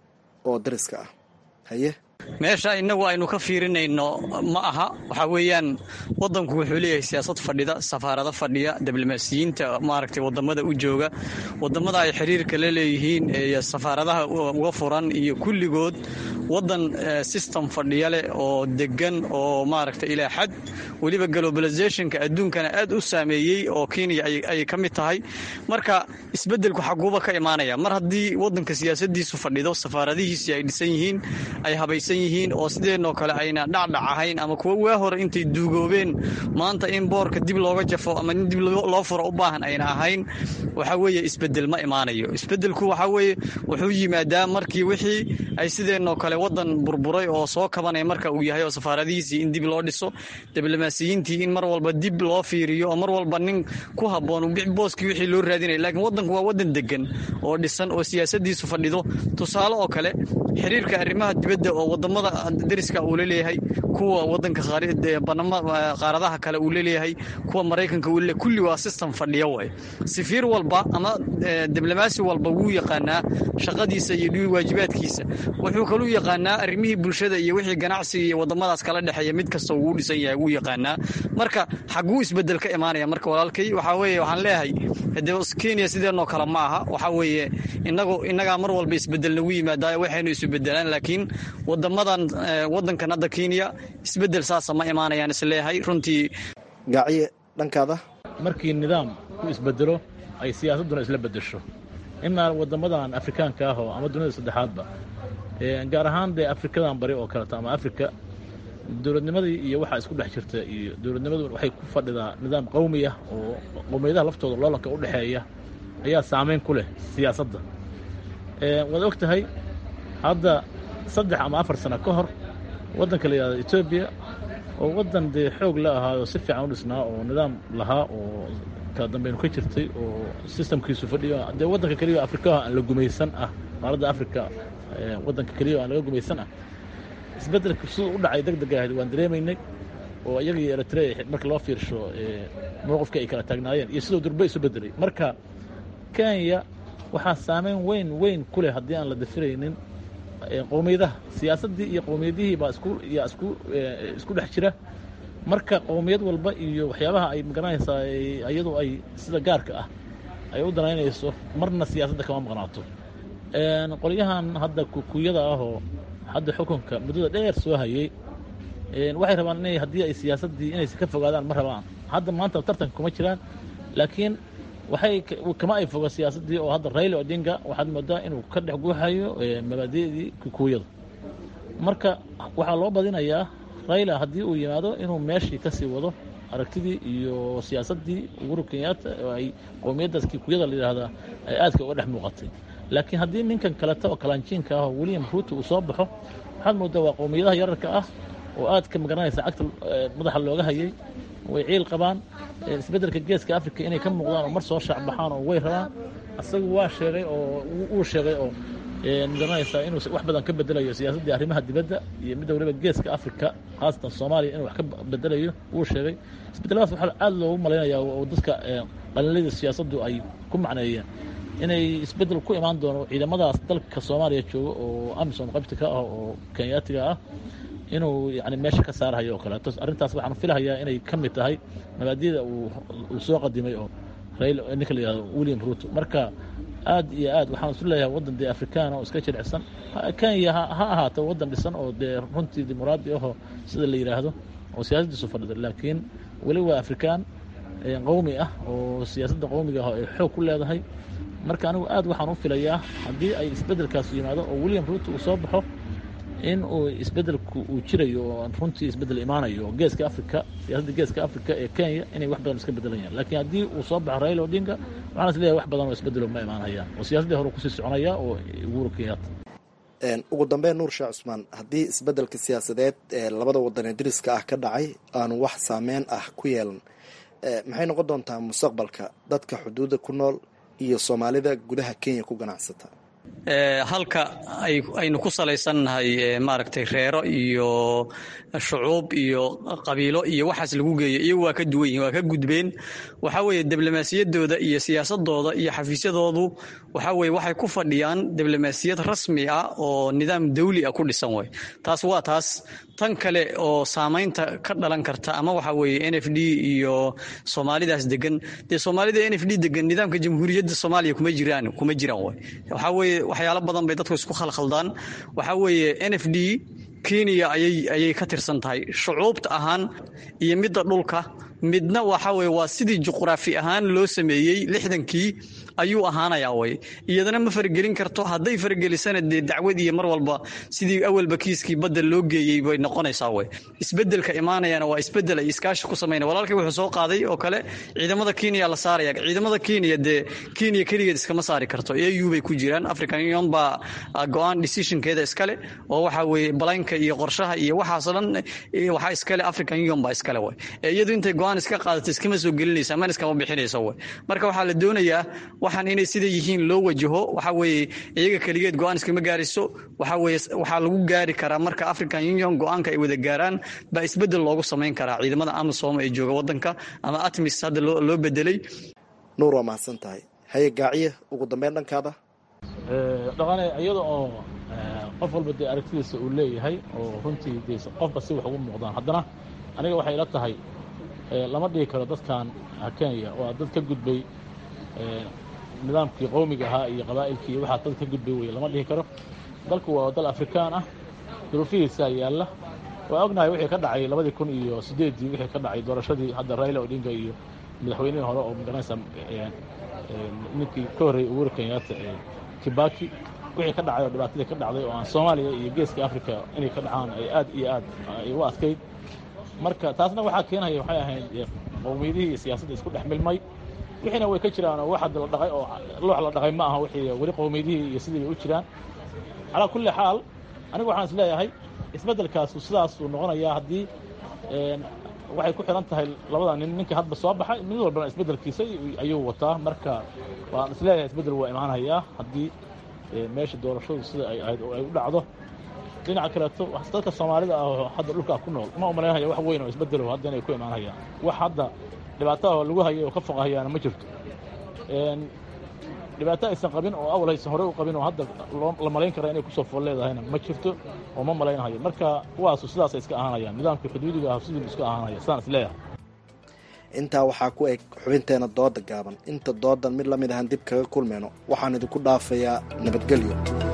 oo dariska ah haye meesha innagu aynu ka fiirinayno ma aha waxaa weeyaan waddanku wuxuu leeyahay siyaasad fadhida safaarado fadhiya diblomaasiyiinta maaragtay wadamada u jooga wadamada ay xiriirka la leeyihiin iyo safaaradaha uga furan iyo kulligood waddan system fadhiya leh oo degan oo maaragtay ilaa xad weliba globalizationka adduunkana aad u saameeyey oo kenya ay ka mid tahay marka isbeddelku xaguuba ka imaanaya mar haddii waddanka siyaasadiisu fadhido safaaradihiisii ay dhisan yihiin ay habaysan yihiin oo sideenoo kale ayna dhacdhac ahayn ama kuwa waa hore intay duugoobeen maanta in boorka dib looga jafo ama in dib loo furo u baahan ayna ahayn waxa weeye isbedel ma imaanayo isbedelku waxa weeye wuxuu yimaadaa markii wixii ay sideenoo kale waddan burburay oo soo kabanaya marka uu yahay oo safaaradihiisii in dib loo dhiso diblomaasiyiintii in mar walba dib loo fiiriyo oo mar walba nin ku habboon booskii wixii loo raadinaya laakiin waddanku waa waddan degan oo dhisan oo siyaasadiisu fadhido tusaale oo kale xiriirka arrimaha dibadda oo wadamada dariska uu laleeyahay kuwa wadanka qaaradaha kale uu laleeyahay kuwa maraykanka uu leleeyahay kulli waa system fadhiya waay safiir walba ama diblomaasi walba wuu yaqaanaa shaqadiisa iyo waajibaadkiisa wuxuu kaluu yaqaanaa arrimihii bulshada iyo wixii ganacsiga iyo wadamadaas kala dhexeeya mid kasta wuu dhisan yahay wuu yaqaanaa marka xaguu isbedel ka imaanaya marka walaalkay waxaa weeye waxaan leeyahay de kenya sideenoo kale ma aha waxaa weeye inagu innagaa mar walba isbedel nagu yimaadaa waxaynu isu bedelaan laakiin wadamadan wadankan hadda kenya isbedel saasa ma imaanayaan isleeyahay runtii gaaciye dhankaada markii nidaam ku isbedelo ay siyaasadduna isla bedesho imaa wadamadan afrikaanka ah oo ama dunida saddexaadba gaar ahaan dee afrikadan bari oo kaleeto ama afrika dowladnimadii iyo waxaa isku dhex jirta iyo dowladnimadu waxay ku fadhidaa nidaam qowmi ah oo qowmiyadaha laftooda loolanka u dhexeeya ayaa saamayn ku leh siyaasadda waad og tahay hadda saddex ama afar sano ka hor waddanka la yidhahdo etoobiya oo waddan dee xoog la ahaayoo si fiican u dhisnaa oo nidaam lahaa oo kala dambaynu ka jirtay oo sistamkiisu fadhiyo dee waddanka keliya afrikaha aan la gumaysan ah qaaradda afrika waddanka keliya aan laga gumaysan ah isbeddelka siduu u dhacay deg deg ahayd waan dareemaynay oo iyaga iyo eritrea marka loo fiirsho mowqifka ay kala taagnaayeen iyo siduu durbe isu bedelay marka kenya waxaa saameyn weyn weyn ku leh haddii aan la dafiraynin qowmiyadaha siyaasaddii iyo qowmiyadihii baa isku yaa isku isku dhex jira marka qowmiyad walba iyo waxyaabaha ay magaranaysaa iyadu ay sida gaarka ah ay u danaynayso marna siyaasadda kama maqnaato qolyahan hadda kukuyada ahoo hadda xukunka muddada dheer soo hayey waxay rabaan inay haddii ay siyaasaddii inaysa ka fogaadaan ma rabaan hadda maanta tartanka kuma jiraan laakiin waxay kama ay foga siyaasaddii oo hadda raila odinga waxaad moodaa inuu ka dhex guuxayo mabaadi'dii kukuyada marka waxaa loo badinayaa raila haddii uu yimaado inuu meeshii ka sii wado aragtidii iyo siyaasaddii uhuru kenyatta oo ay qowmiyaddaas kikuyada la yidhaahdaa ay aadka uga dhex muuqatay laakiin haddii ninkan kaleta oo kalaanjiinka ah oo william ruuto uu soo baxo waxaad moodaa waa qowmiyadaha yararka ah oo aadka magaranaysa cagta madaxa looga hayay way ciil qabaan isbeddelka geeska africa inay ka muuqdaan oo mar soo shaacbaxaan oo way rabaan asagu waa sheegay oo uu sheegay oo magaranaysaa inuu wax badan ka bedelayo siyaasaddii arrimaha dibadda iyo midda waliba geeska africa khaasatan soomaaliya inuu wax ka bedelayo wuu sheegay isbedeladaas waxaa aada loogu malaynayaa oo dadka qalinlada siyaasaddu ay ku macneeyeen inay isbeddel ku imaan doono ciidamadaas dalka soomaaliya jooga oo amisom qaybta ka ah oo kenyaatiga ah inuu yani meesha ka saarahayo oo kaleeto arrintaas waxaan filahayaa inay ka mid tahay mabaadida uu soo qadimay oo ninka la yihahdo william ruto marka aad iyo aad waxaan isu leeyahay waddan dee afrikaan oo iska jilicsan kenya ha ahaato waddan dhisan oo dee runtii dimuqraadi ahoo sida la yidhaahdo oo siyaasaddiisu fadhida laakiin weli waa afrikaan qowmi ah oo siyaasadda qowmiga ah ay xoog ku leedahay marka anigu aad waxaan u filayaa haddii ay isbeddelkaas yimaado oo william ruto uu soo baxo in uu isbeddelku uu jirayo oo runtii isbeddel imaanayo oo geeska africa siyaasadda geeska africa ee kenya inay wax badan iska beddelayaan laakiin haddii uu soo baxo raila odinga waxaan is leeyahay wax badan oo isbeddelo ma imaanayaan oo siyaasaddii hore kusii soconaya oo uhuru kenyatta ugu dambeyn nuur sheekh cusmaan haddii isbeddelka siyaasadeed ee labada wadan ee dariska ah ka dhacay aanu wax saameyn ah ku yeelan maxay noqon doontaa mustaqbalka dadka xuduudda ku nool iyo soomaalida gudaha kenya ku ganacsata halka aynu ku salaysannahay maaragtay reero iyo shucuub iyo qabiilo iyo waxaas lagu geeyo iyagu waa ka duwan yihin waa ka gudbeen waxaa weeye diblomaasiyaddooda iyo siyaasadooda iyo xafiisyadoodu waxaa weye waxay ku fadhiyaan diblomaasiyad rasmi ah oo nidaam dawli ah ku dhisan way taas waa taas tan kale oo saamaynta ka dhalan karta ama waxa weeye n f d iyo soomaalidaas degan dee soomaalida n f d degan nidaamka jamhuuriyadda soomaaliya kuma jiraan kuma jiraan way waxaa weeye waxyaalo badan bay dadku isku khalkhaldaan waxaa weeye n f d kenya ayay ayay ka tirsan tahay shucuubta ahaan iyo midda dhulka midna waxa weye waa sidii juqraafi ahaan loo sameeyey lixdankii ayuu ahaanayaa way iyadana ma faragelin karto hadday faragelisana dee dacwad iyo mar walba sidii awalba kiiskii badda loo geeyey bay noqonaysaa way isbedelka imaanayana waa isbedel ay iskaashi ku samayna walaalkii wuxuu soo qaaday oo kale ciidamada kenya la saaraya ciidamada kenya dee kenya keligeed iskama saari karto au bay ku jiraan african union baa go-aan decisionkeeda iskale oo waxa weeye balaynka iyo qorshaha iyo waxaasoo dhan waxaa iskale african union baa iskale way iyadu intay go-aan iska qaadato iskama soo gelinaysa mana iskama bixinayso way marka waxaa la doonayaa waxaan inay sida yihiin loo wajaho waxa weeye iyaga keligeed go-aan iskama gaarayso waxa weeye waxaa lagu gaari karaa marka african union go-aanka ay wada gaaraan baa isbedel loogu samayn karaa ciidamada amisom ee jooga wadanka ama atmis hadda loo bedelay nuur waa mahadsan tahay haye gaaciye ugu dambeyn dhankaada dhaqane iyada oo qof walba dee aragtidiisa uu leeyahay oo runtii de qofba si wax ugu muuqdaan haddana aniga waxay ila tahay lama dhigi karo dadkan kenya waa dad ka gudbay nidaamkii qowmiga ahaa iyo qabaa'ilkii iyo waxaa dad ka gudbay weye lama dhihi karo dalku waa dal afrikaan ah duruufihiisaa yaalla waa ognahay wixii ka dhacay labadii kun iyo siddeeddii wixii ka dhacay doorashadii hadda raila odinga iyo madaxweynihii hore oo magaranaysa ninkii ka horreeyey uhuru kenyatta ee kibaki wixii ka dhacay oo dhibaatadii ka dhacday oo aan soomaaliya iyo geeska africa inay ka dhacaan ay aad iyo aad ay u adkayd marka taasna waxaa keenaya waxay ahayd qowmiyadihii iyo siyaasadda isku dhex milmay wixiina way ka jiraan oo wax hadda la dhaqay oo loox la dhaqay ma aha wixii weli qowmiyadihii iyo sidii bay u jiraan calaa kulli xaal anigu waxaan is leeyahay isbeddelkaasu sidaasuu noqonayaa haddii waxay ku xihan tahay labada nin ninka hadba soo baxay mid walbana isbeddelkiisa ayuu wataa marka waan is leeyahay isbeddel waa imaanayaa haddii meesha doorashadu sida ay ahayd oo ay u dhacdo dhinaca kaleeto dadka soomaalida ah oo hadda dhulkaa ku nool ma umalaynaya wax weyn oo isbeddelo hadda inay ku imaanayaan wax hadda dhibaataha lagu hayay oo ka foqahayaana ma jirto dhibaato aysan qabin oo awal aysan hore u qabin oo hadda la malayn kara inay kusoo fool leedahayna ma jirto oo ma malaynahayo marka kuwaasu sidaasay iska ahaanayaan nidaamkii xuduudiga ah sidii iska ahaanaya sidaan is leeyahay intaa waxaa ku eg xubinteena dooda gaaban inta doodan mid la mid ahaan dib kaga kulmayno waxaan idinku dhaafayaa nabadgelyo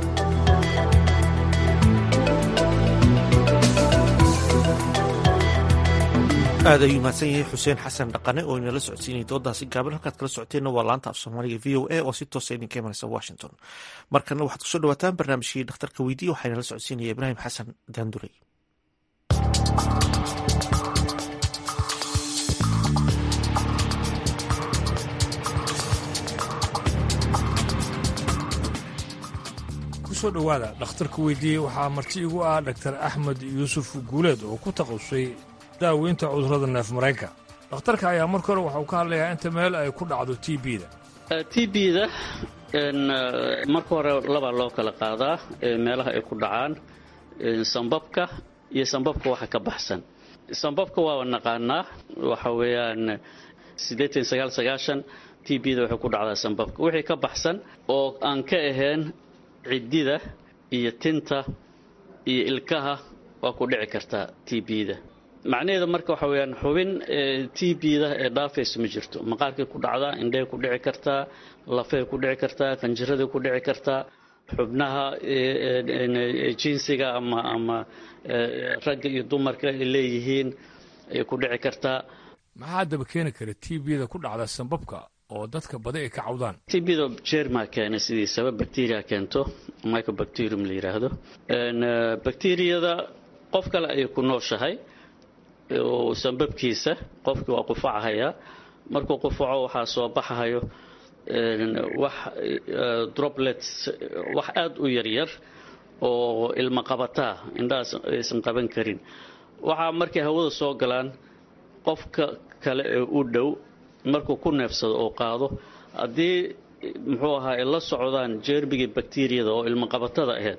aad ayuu mahadsan yahay xuseen xasan dhaqane oo inala socodsiinaya doodaasi gaaban halkaad kala socoteenna waa laanta af soomaaliga v o a oo si toosa idinka imanaysa washington markana waxaad kusoo dhawaataan barnaamijkii dhakhtarka weydiye waxaa inala socodsiinaya ibraahim xasan daandurey kusoo dhowaada dhakhtarka weydiiyey waxaa marti igu ah dhaktar axmed yuusuf guuleed oo ku takhasusay daaweynta cudurrada neef mareenka dhakhtarka ayaa marka hore waxa uu ka hadlayaa inta meel ay ku dhacdo t b-da t b-da marka hore labaa loo kala qaadaa meelaha ay ku dhacaan sambabka iyo sambabka waxa ka baxsan sambabka waaba naqaanaa waxa weeyaan t b-da waxay ku dhacdaa sambabka wixii ka baxsan oo aan ka ahayn ciddida iyo tinta iyo ilkaha waa ku dhici kartaa t b-da macnaheeda marka waxa weyaan xubin t b-da ee dhaafaysa ma jirto maqaarkay ku dhacdaa indhahay ku dhici kartaa lafay ku dhici kartaa qanjiraday ku dhici kartaa xubnaha jinsiga ama ama ragga iyo dumarka ay leeyihiin ay ku dhici kartaa maxaa daba keeni kara t b-da ku dhacda sambabka oo dadka badi ay ka cawdaan t b-da jerma keena sidiisaba bacteria keento microbacterium la yidhaahdo bacteriyada qof kale ayay ku nooshahay oo sambabkiisa qofkii waa qufacahayaa markuu qufaco waxaa soo baxahayo wax droplets wax aada u yaryar oo ilma qabataa indhahaas aysan qaban karin waxaa markay hawada soo galaan qofka kale ee u dhow markuu ku neefsado oo qaado haddii muxuu ahaa ay la socdaan jeermigii bakteriyada oo ilma qabatada ahayd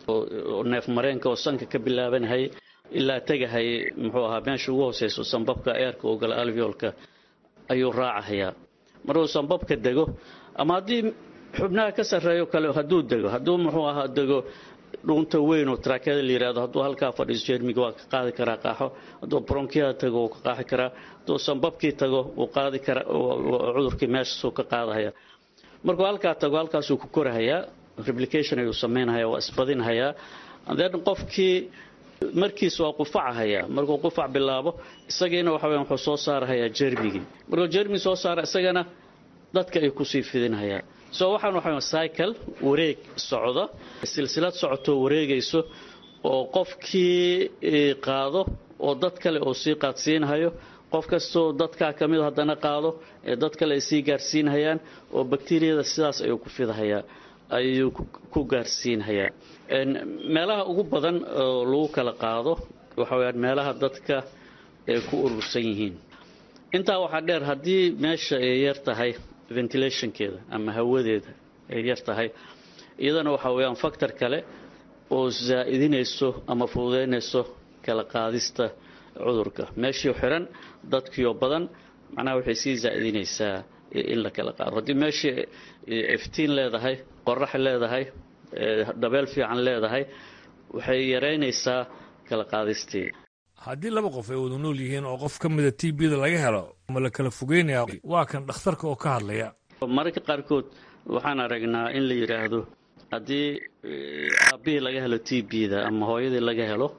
oo neef mareenka oo sanka ka bilaabanhay ilaa tegahay muxuu ahaa meesha ugu hooseyso sambabka eerka oo gala alveolka ayuu raacahayaa markuu sambabka dego ama haddii xubnaha ka sarreeyo kale hadduu dego hadduu muxuu ahaa dego dhuunta weyn oo taraakada la yidhahdo hadduu halkaa fadhiiso jeermiga waa ka qaadi karaa qaaxo hadduu bronkiyaha tago wuu ka qaaxi karaa hadduu sambabkii tago wuu qaadi karaa cudurkii meeshaasuu ka qaadahaya markuu halkaa tago halkaasuu ku korahayaa replication ayuu samaynahayaa waa isbadinhayaa then qofkii markiis waa qufacahayaa markuu qufac bilaabo isagiina waxa weya wuxuu soo saarahayaa jermigii markuu jermigi soo saara isagana dadka ay kusii fidinhayaa so waxaan waxa cycle wareeg socda silsilad socotoo wareegayso oo qofkii qaado oo dad kale oo sii qaadsiinhayo qof kastoo dadkaa ka mid haddana qaado ee dad kale ay sii gaarsiinhayaan oo bakteriyada sidaas ayuu ku fidahayaa ayuu ku gaarsiinhayaa meelaha ugu badan oo lagu kala qaado waxa weyaan meelaha dadka ay ku urursan yihiin intaa waxaa dheer haddii meesha ay yar tahay ventilationkeeda ama hawadeeda ay yar tahay iyadana waxaa weyaan factor kale oo zaa'idinayso ama fududeynayso kala qaadista cudurka meeshii xiran dadkiioo badan macnaha waxay sii zaa'idinaysaa in la kala qaado haddii meeshii iftiin leedahay qorax leedahay dabeel fiican leedahay waxay yaraynaysaa kala qaadistii haddii laba qof ay wada nool yihiin oo qof ka mida t b-da laga helo ma la kala fogeynayaa waa kan dhakhtarka oo ka hadlaya mararka qaarkood waxaan aragnaa in la yidhaahdo haddii aabihii laga helo t b-da ama hooyadii laga helo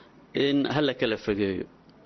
in ha la kala fogeeyo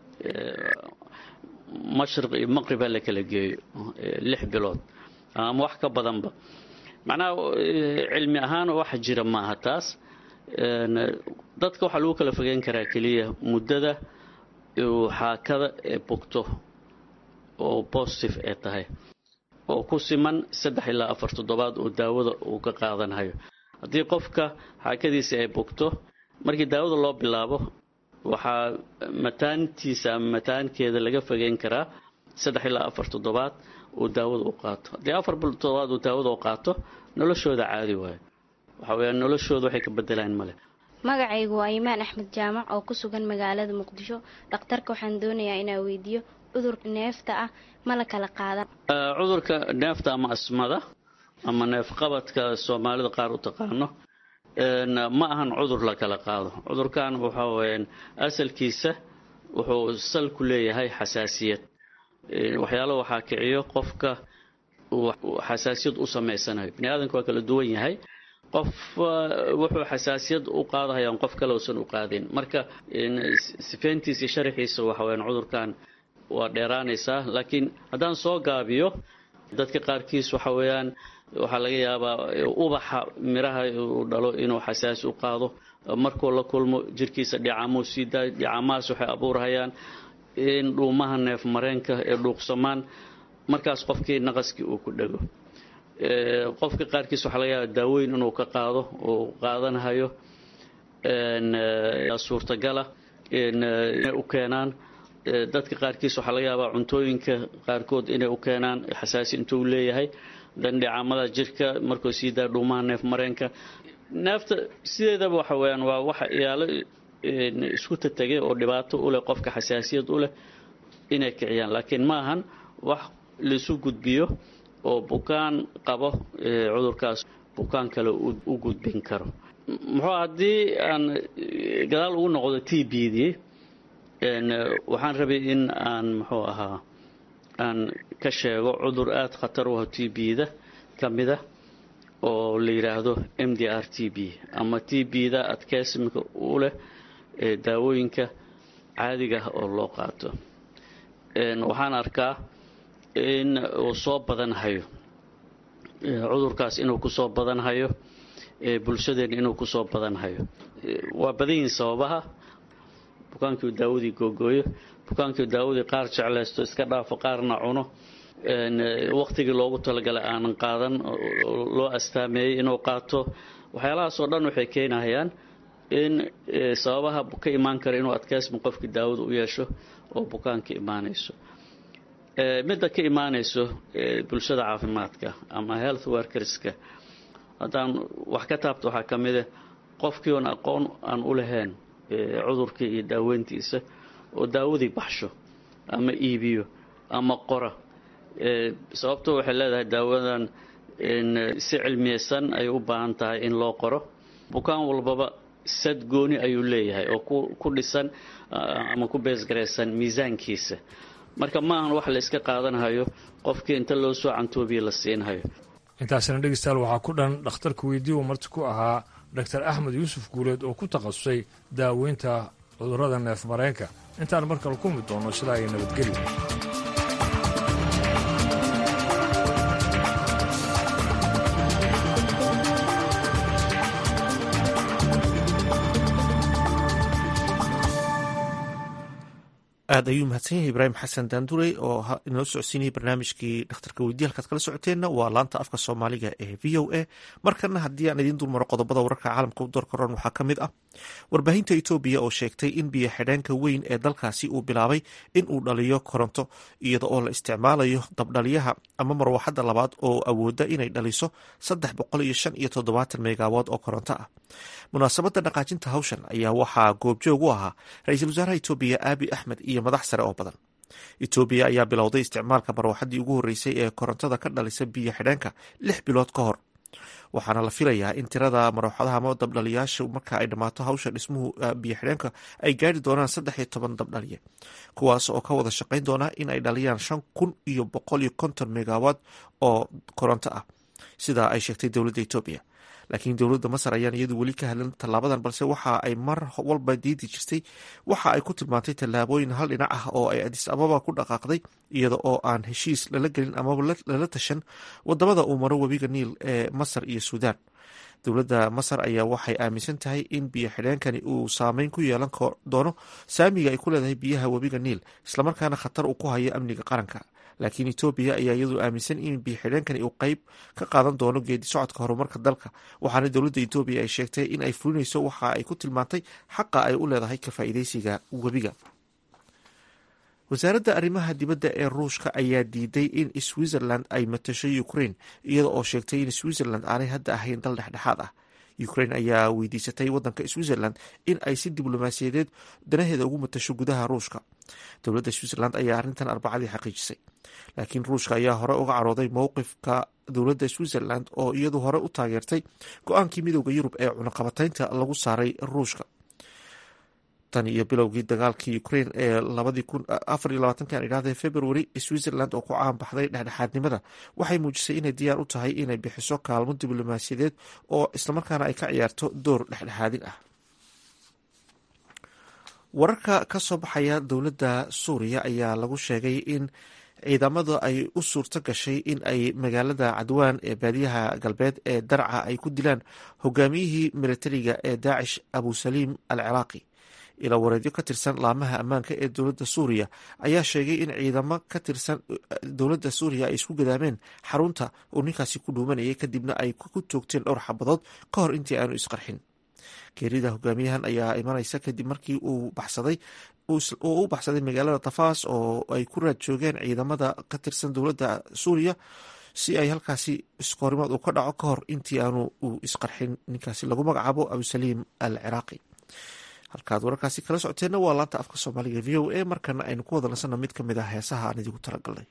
mashriq iyo maqrib ha la kala geeyo lix bilood ama wax ka badanba macnaha cilmi ahaan wax jira maaha taas dadka waxaa lagu kala fogeyn karaa keliya muddada uu xaakada ee bogto oo positive ee tahay oo ku siman saddex ilaa afar toddobaad oo daawada uu ka qaadanayo haddii qofka xaakadiisa ay bogto markii daawada loo bilaabo waxaa mataantiisa ama mataankeeda laga fogeyn karaa saddex ilaa afar toddobaad uu daawada u qaato haddii afar toddobaad uu daawada u qaato noloshooda caadi waayo waxa weeyaan noloshooda waxay ka bedelaan male magacaygu waa imaan axmed jaamac oo ku sugan magaalada muqdisho dhakhtarka waxaan doonayaa inaa weydiiyo cudurka neefta ah ma la kala qaadan cudurka neefta ama asmada ama neefqabadka soomaalida qaar u taqaano ma ahan cudur la kala qaado cudurkan waxa weyaan asalkiisa wuxuu sal ku leeyahay xasaasiyad waxyaalo waxaa kiciyo qofka xasaasiyad u samaysanayo bini aadamka waa kala duwan yahay qof wuxuu xasaasiyad u qaadahayaan qof kale uusan u qaadin marka sifeyntiisa iyo sharaxiisa waxa weyaan cudurkan waa dheeraanaysaa laakiin haddaan soo gaabiyo dadka qaarkiis waxa weeyaan waxaa laga yaabaa ubaxa miraha uu dhalo inuu xasaasi u qaado markuu la kulmo jirkiisa dhicamuu sii daayo dhicamahaas waxay abuurhayaan in dhuumaha neef mareenka ee dhuuqsamaan markaas qofkii naqaskii uu ku dhego qofka qaarkiis waxaa laga yaaba daaweyn inuu ka qaado uu qaadanahayo suurtagala inay u keenaan dadka qaarkiis waxaa laga yaabaa cuntooyinka qaarkood inay u keenaan xasaasi intuu leeyahay dandhicaamada jirka markuu sii daa dhuumaha neef mareenka neefta sideedaba waxa weyaan waa waxa iyaalo isku tategay oo dhibaato u leh qofka xasaasiyad u leh inay kiciyaan laakiin ma ahan wax laisu gudbiyo oo bukaan qabo cudurkaas bukaan kale u gudbin karo muxuu haddii aan gadaal ugu noqdo t b dii waxaan rabay in aan muxuu ahaa aan ka sheego cudur aada khatar u ah t b-da ka mida oo la yidhaahdo m d r t b ama t b-da adkeysimka u leh daawooyinka caadiga ah oo loo qaato waxaan arkaa in uu soo badanhayo cudurkaas inuu kusoo badanhayo bulshadeenna inuu kusoo badanhayo waa badan yihiin sababaha bukaankii daawadii googooyo bukaankii daawadii qaar jeclaysto iska dhaafo qaarna cuno wakhtigii loogu talagalay aanan qaadan loo astaameeyey inuu qaato waxyaalahaas oo dhan waxay keenahayaan in sababaha ka imaan kara inuu adkeysma qofkii daawada u yeesho oo bukaanka imaanayso midda ka imaanayso bulshada caafimaadka ama health workerska haddaan wax ka taabto waxaa ka mida qofkii oon aqoon aan u lahayn cudurkii iyo daaweyntiisa oo daawadii baxsho ama iibiyo ama qora sababto waxay leedahay daawadan si cilmiyeysan ay u baahan tahay in loo qoro bukaan walbaba sad gooni ayuu leeyahay oo ku dhisan ama ku beesgaraysan miisaankiisa marka ma ahan wax la iska qaadanhayo qofkii inta loo soo cantoobiya la siinhayo intaasina dhegeystayaal waxaa ku dhan dhakhtarka weydii uu marti ku ahaa doctor axmed yuusuf guuleed oo ku takhasusay daaweynta cudurrada neef mareenka intaan markale ku mid doono sidaa ay nabadgeli aad ayuu mahadsan yahay ibraahim xasan daandurey oo inoo socodsiinayay barnaamijkii dhakhtarka weydiye halkaad kala socoteenna waa laanta afka soomaaliga ee v o a markana haddii aan idiin dulmaro qodobada wararka caalamka u doorkaroon waxaa ka mid ah warbaahinta etoobiya oo sheegtay in biyo xidheenka weyn ee dalkaasi uu bilaabay in uu dhaliyo koronto iyada oo la isticmaalayo dabdhaliyaha ama marwaxadda labaad oo awooda inay dhaliso saddex boqol iyo shan iyo toddobaatan meegaawood oo koronto ah munaasabadda dhaqaajinta hawshan ayaa waxaa goobjoog u ahaa ra-iisul wasaaraha etoobiya aabi axmed iyo madax sare oo badan etoobiya ayaa bilowday isticmaalka marwaxaddii ugu horreysay ee korontada ka dhalisa biyo xidheenka lix bilood ka hor waxaana la filayaa in tirada marwaxadaha ama dabdhaliyaasha marka ay dhammaato hawsha dhismuhu biyo xidheenka ay gaari doonaan saddex iyo toban dabdhaliye kuwaas oo ka wada shaqayn doona in ay dhaliyaan shan kun iyo boqol iyo konton megawaad oo koronto ah sidaa ay sheegtay dowladda etoobiya laakiin dowladda masar ayaan iyadu weli ka hadlan tallaabadan balse waxa ay mar walba diidi jirtay waxa ay ku tilmaantay tallaabooyin hal dhinac ah oo ay adis ababa ku dhaqaaqday iyada oo aan heshiis lala gelin amaba lala tashan wadamada uu maro webiga niil ee masar iyo suudaan dowladda masar ayaa waxay aaminsan tahay in biyo xidheenkani uu saameyn ku yeelan doono saamiga ay ku leedahay biyaha webiga niil islamarkaana khatar uu ku hayo amniga qaranka laakiin etoobiya ayaa iyadu aaminsan in biyo xidheenkani uu qeyb ka qaadan doono geedi socodka horumarka dalka waxaana dowladda etoobiya ay sheegtay in ay fulinayso waxa ay ku tilmaantay xaqa ay u leedahay ka faa'iideysiga webiga wasaaradda arrimaha dibadda ee ruushka ayaa diiday in switzerland ay matasho ukraine iyada oo sheegtay in switzerland aanay hadda ahayn dal dhexdhexaad ah ukraine ayaa weydiisatay wadanka switzerland in ay si diblomaasiyadeed danaheeda ugu matasho gudaha ruushka dowladda switzerland ayaa arrintan arbacadii xaqiijisay laakiin ruushka ayaa hore uga carooday mowqifka dowladda switzerland oo iyadu hore u taageertay go-aankii midooda yurub ee cunaqabataynta lagu saaray ruushka tan iyo bilowgii dagaalkii ukraine ee labadii kun afar iyo labaatanki aan idhahdee february switzerland oo ku caan baxday dhexdhexaadnimada waxay muujisay inay diyaar u tahay inay bixiso kaalmo diblomaasiyadeed oo islamarkaana ay ka ciyaarto door dhexdhexaadin ah wararka ka soo baxaya dowladda suuriya ayaa lagu sheegay in ciidamada ay u suurto gashay in ay magaalada cadwaan ee baadiyaha galbeed ee darca ay ku dilaan hogaamiyihii militariga ee daacish abusaliim al ciraaqi ilawareedyo ka tirsan laamaha ammaanka ee dowladda suuriya ayaa sheegay in ciidamo ka tirsan dowladda suuriya ay isku gadaameen xarunta uu ninkaasi ku dhuumanayay kadibna ay ku toogteen dhowr xabadood ka hor intii aanu isqarxin geerida hogaamiyahan ayaa imanaysa kadib markii uu baxsaday uu u baxsaday magaalada tafaas oo ay ku raad joogeen ciidamada ka tirsan dowladda suuriya si ay halkaasi iskoorimaad uu ka dhaco ka hor intii aanu uu isqarxin ninkaasi lagu magacaabo abusaliim al ciraaqi halkaad wararkaasi kala socoteenna waa laanta afka soomaaliga v o a markana aynu ku wada nasanno mid ka mid ah heesaha aan idigu talagalnay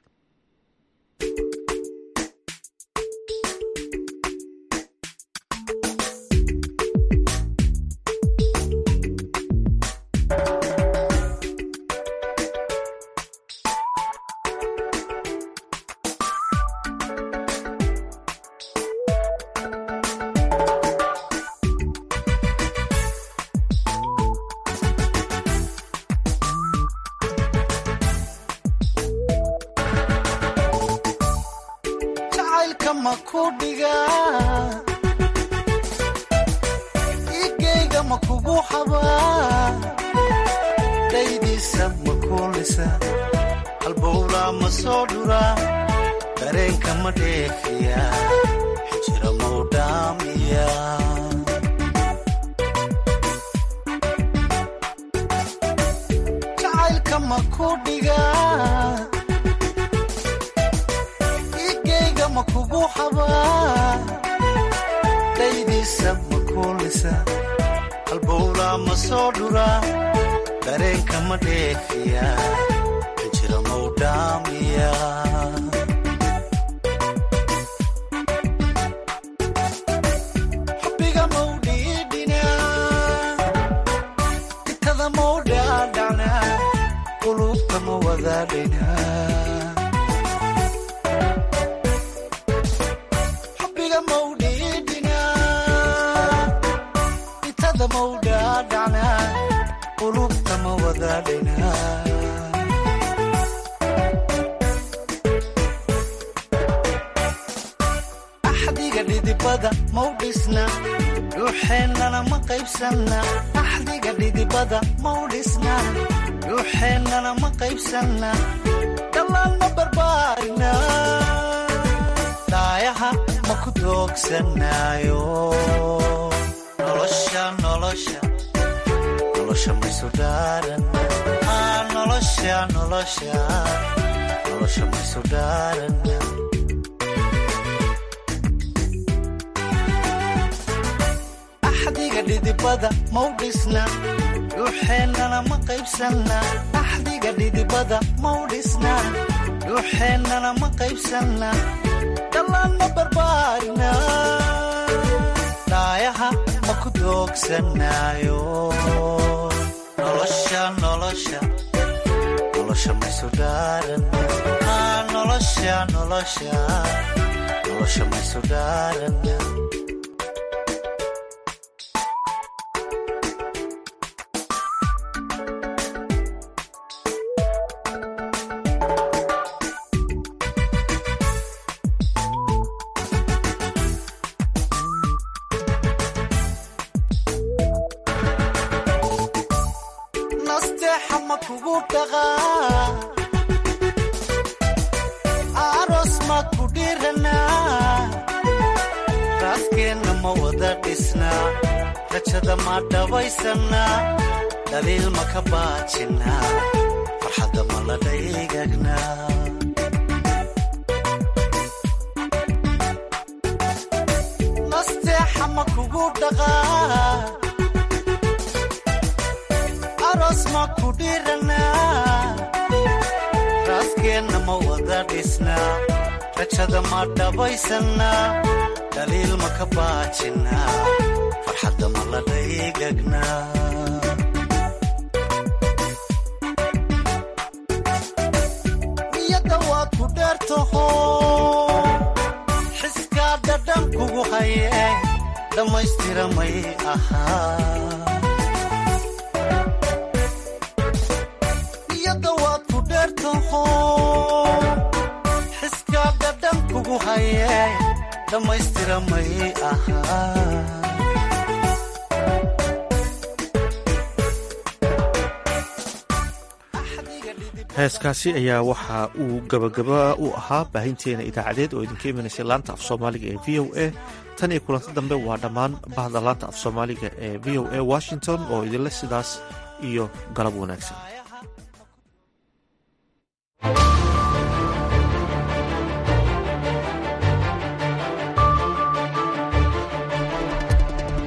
heeskaasi ayaa waxa uu gabagaba u ahaa baahinteena idaacadeed oo idinka imanaysay laanta af soomaaliga ee v o a tan iyo kulanti dambe waa dhammaan bahda laanta af soomaaliga ee v o a washington oo idinle sidaas iyo galab wanaagsan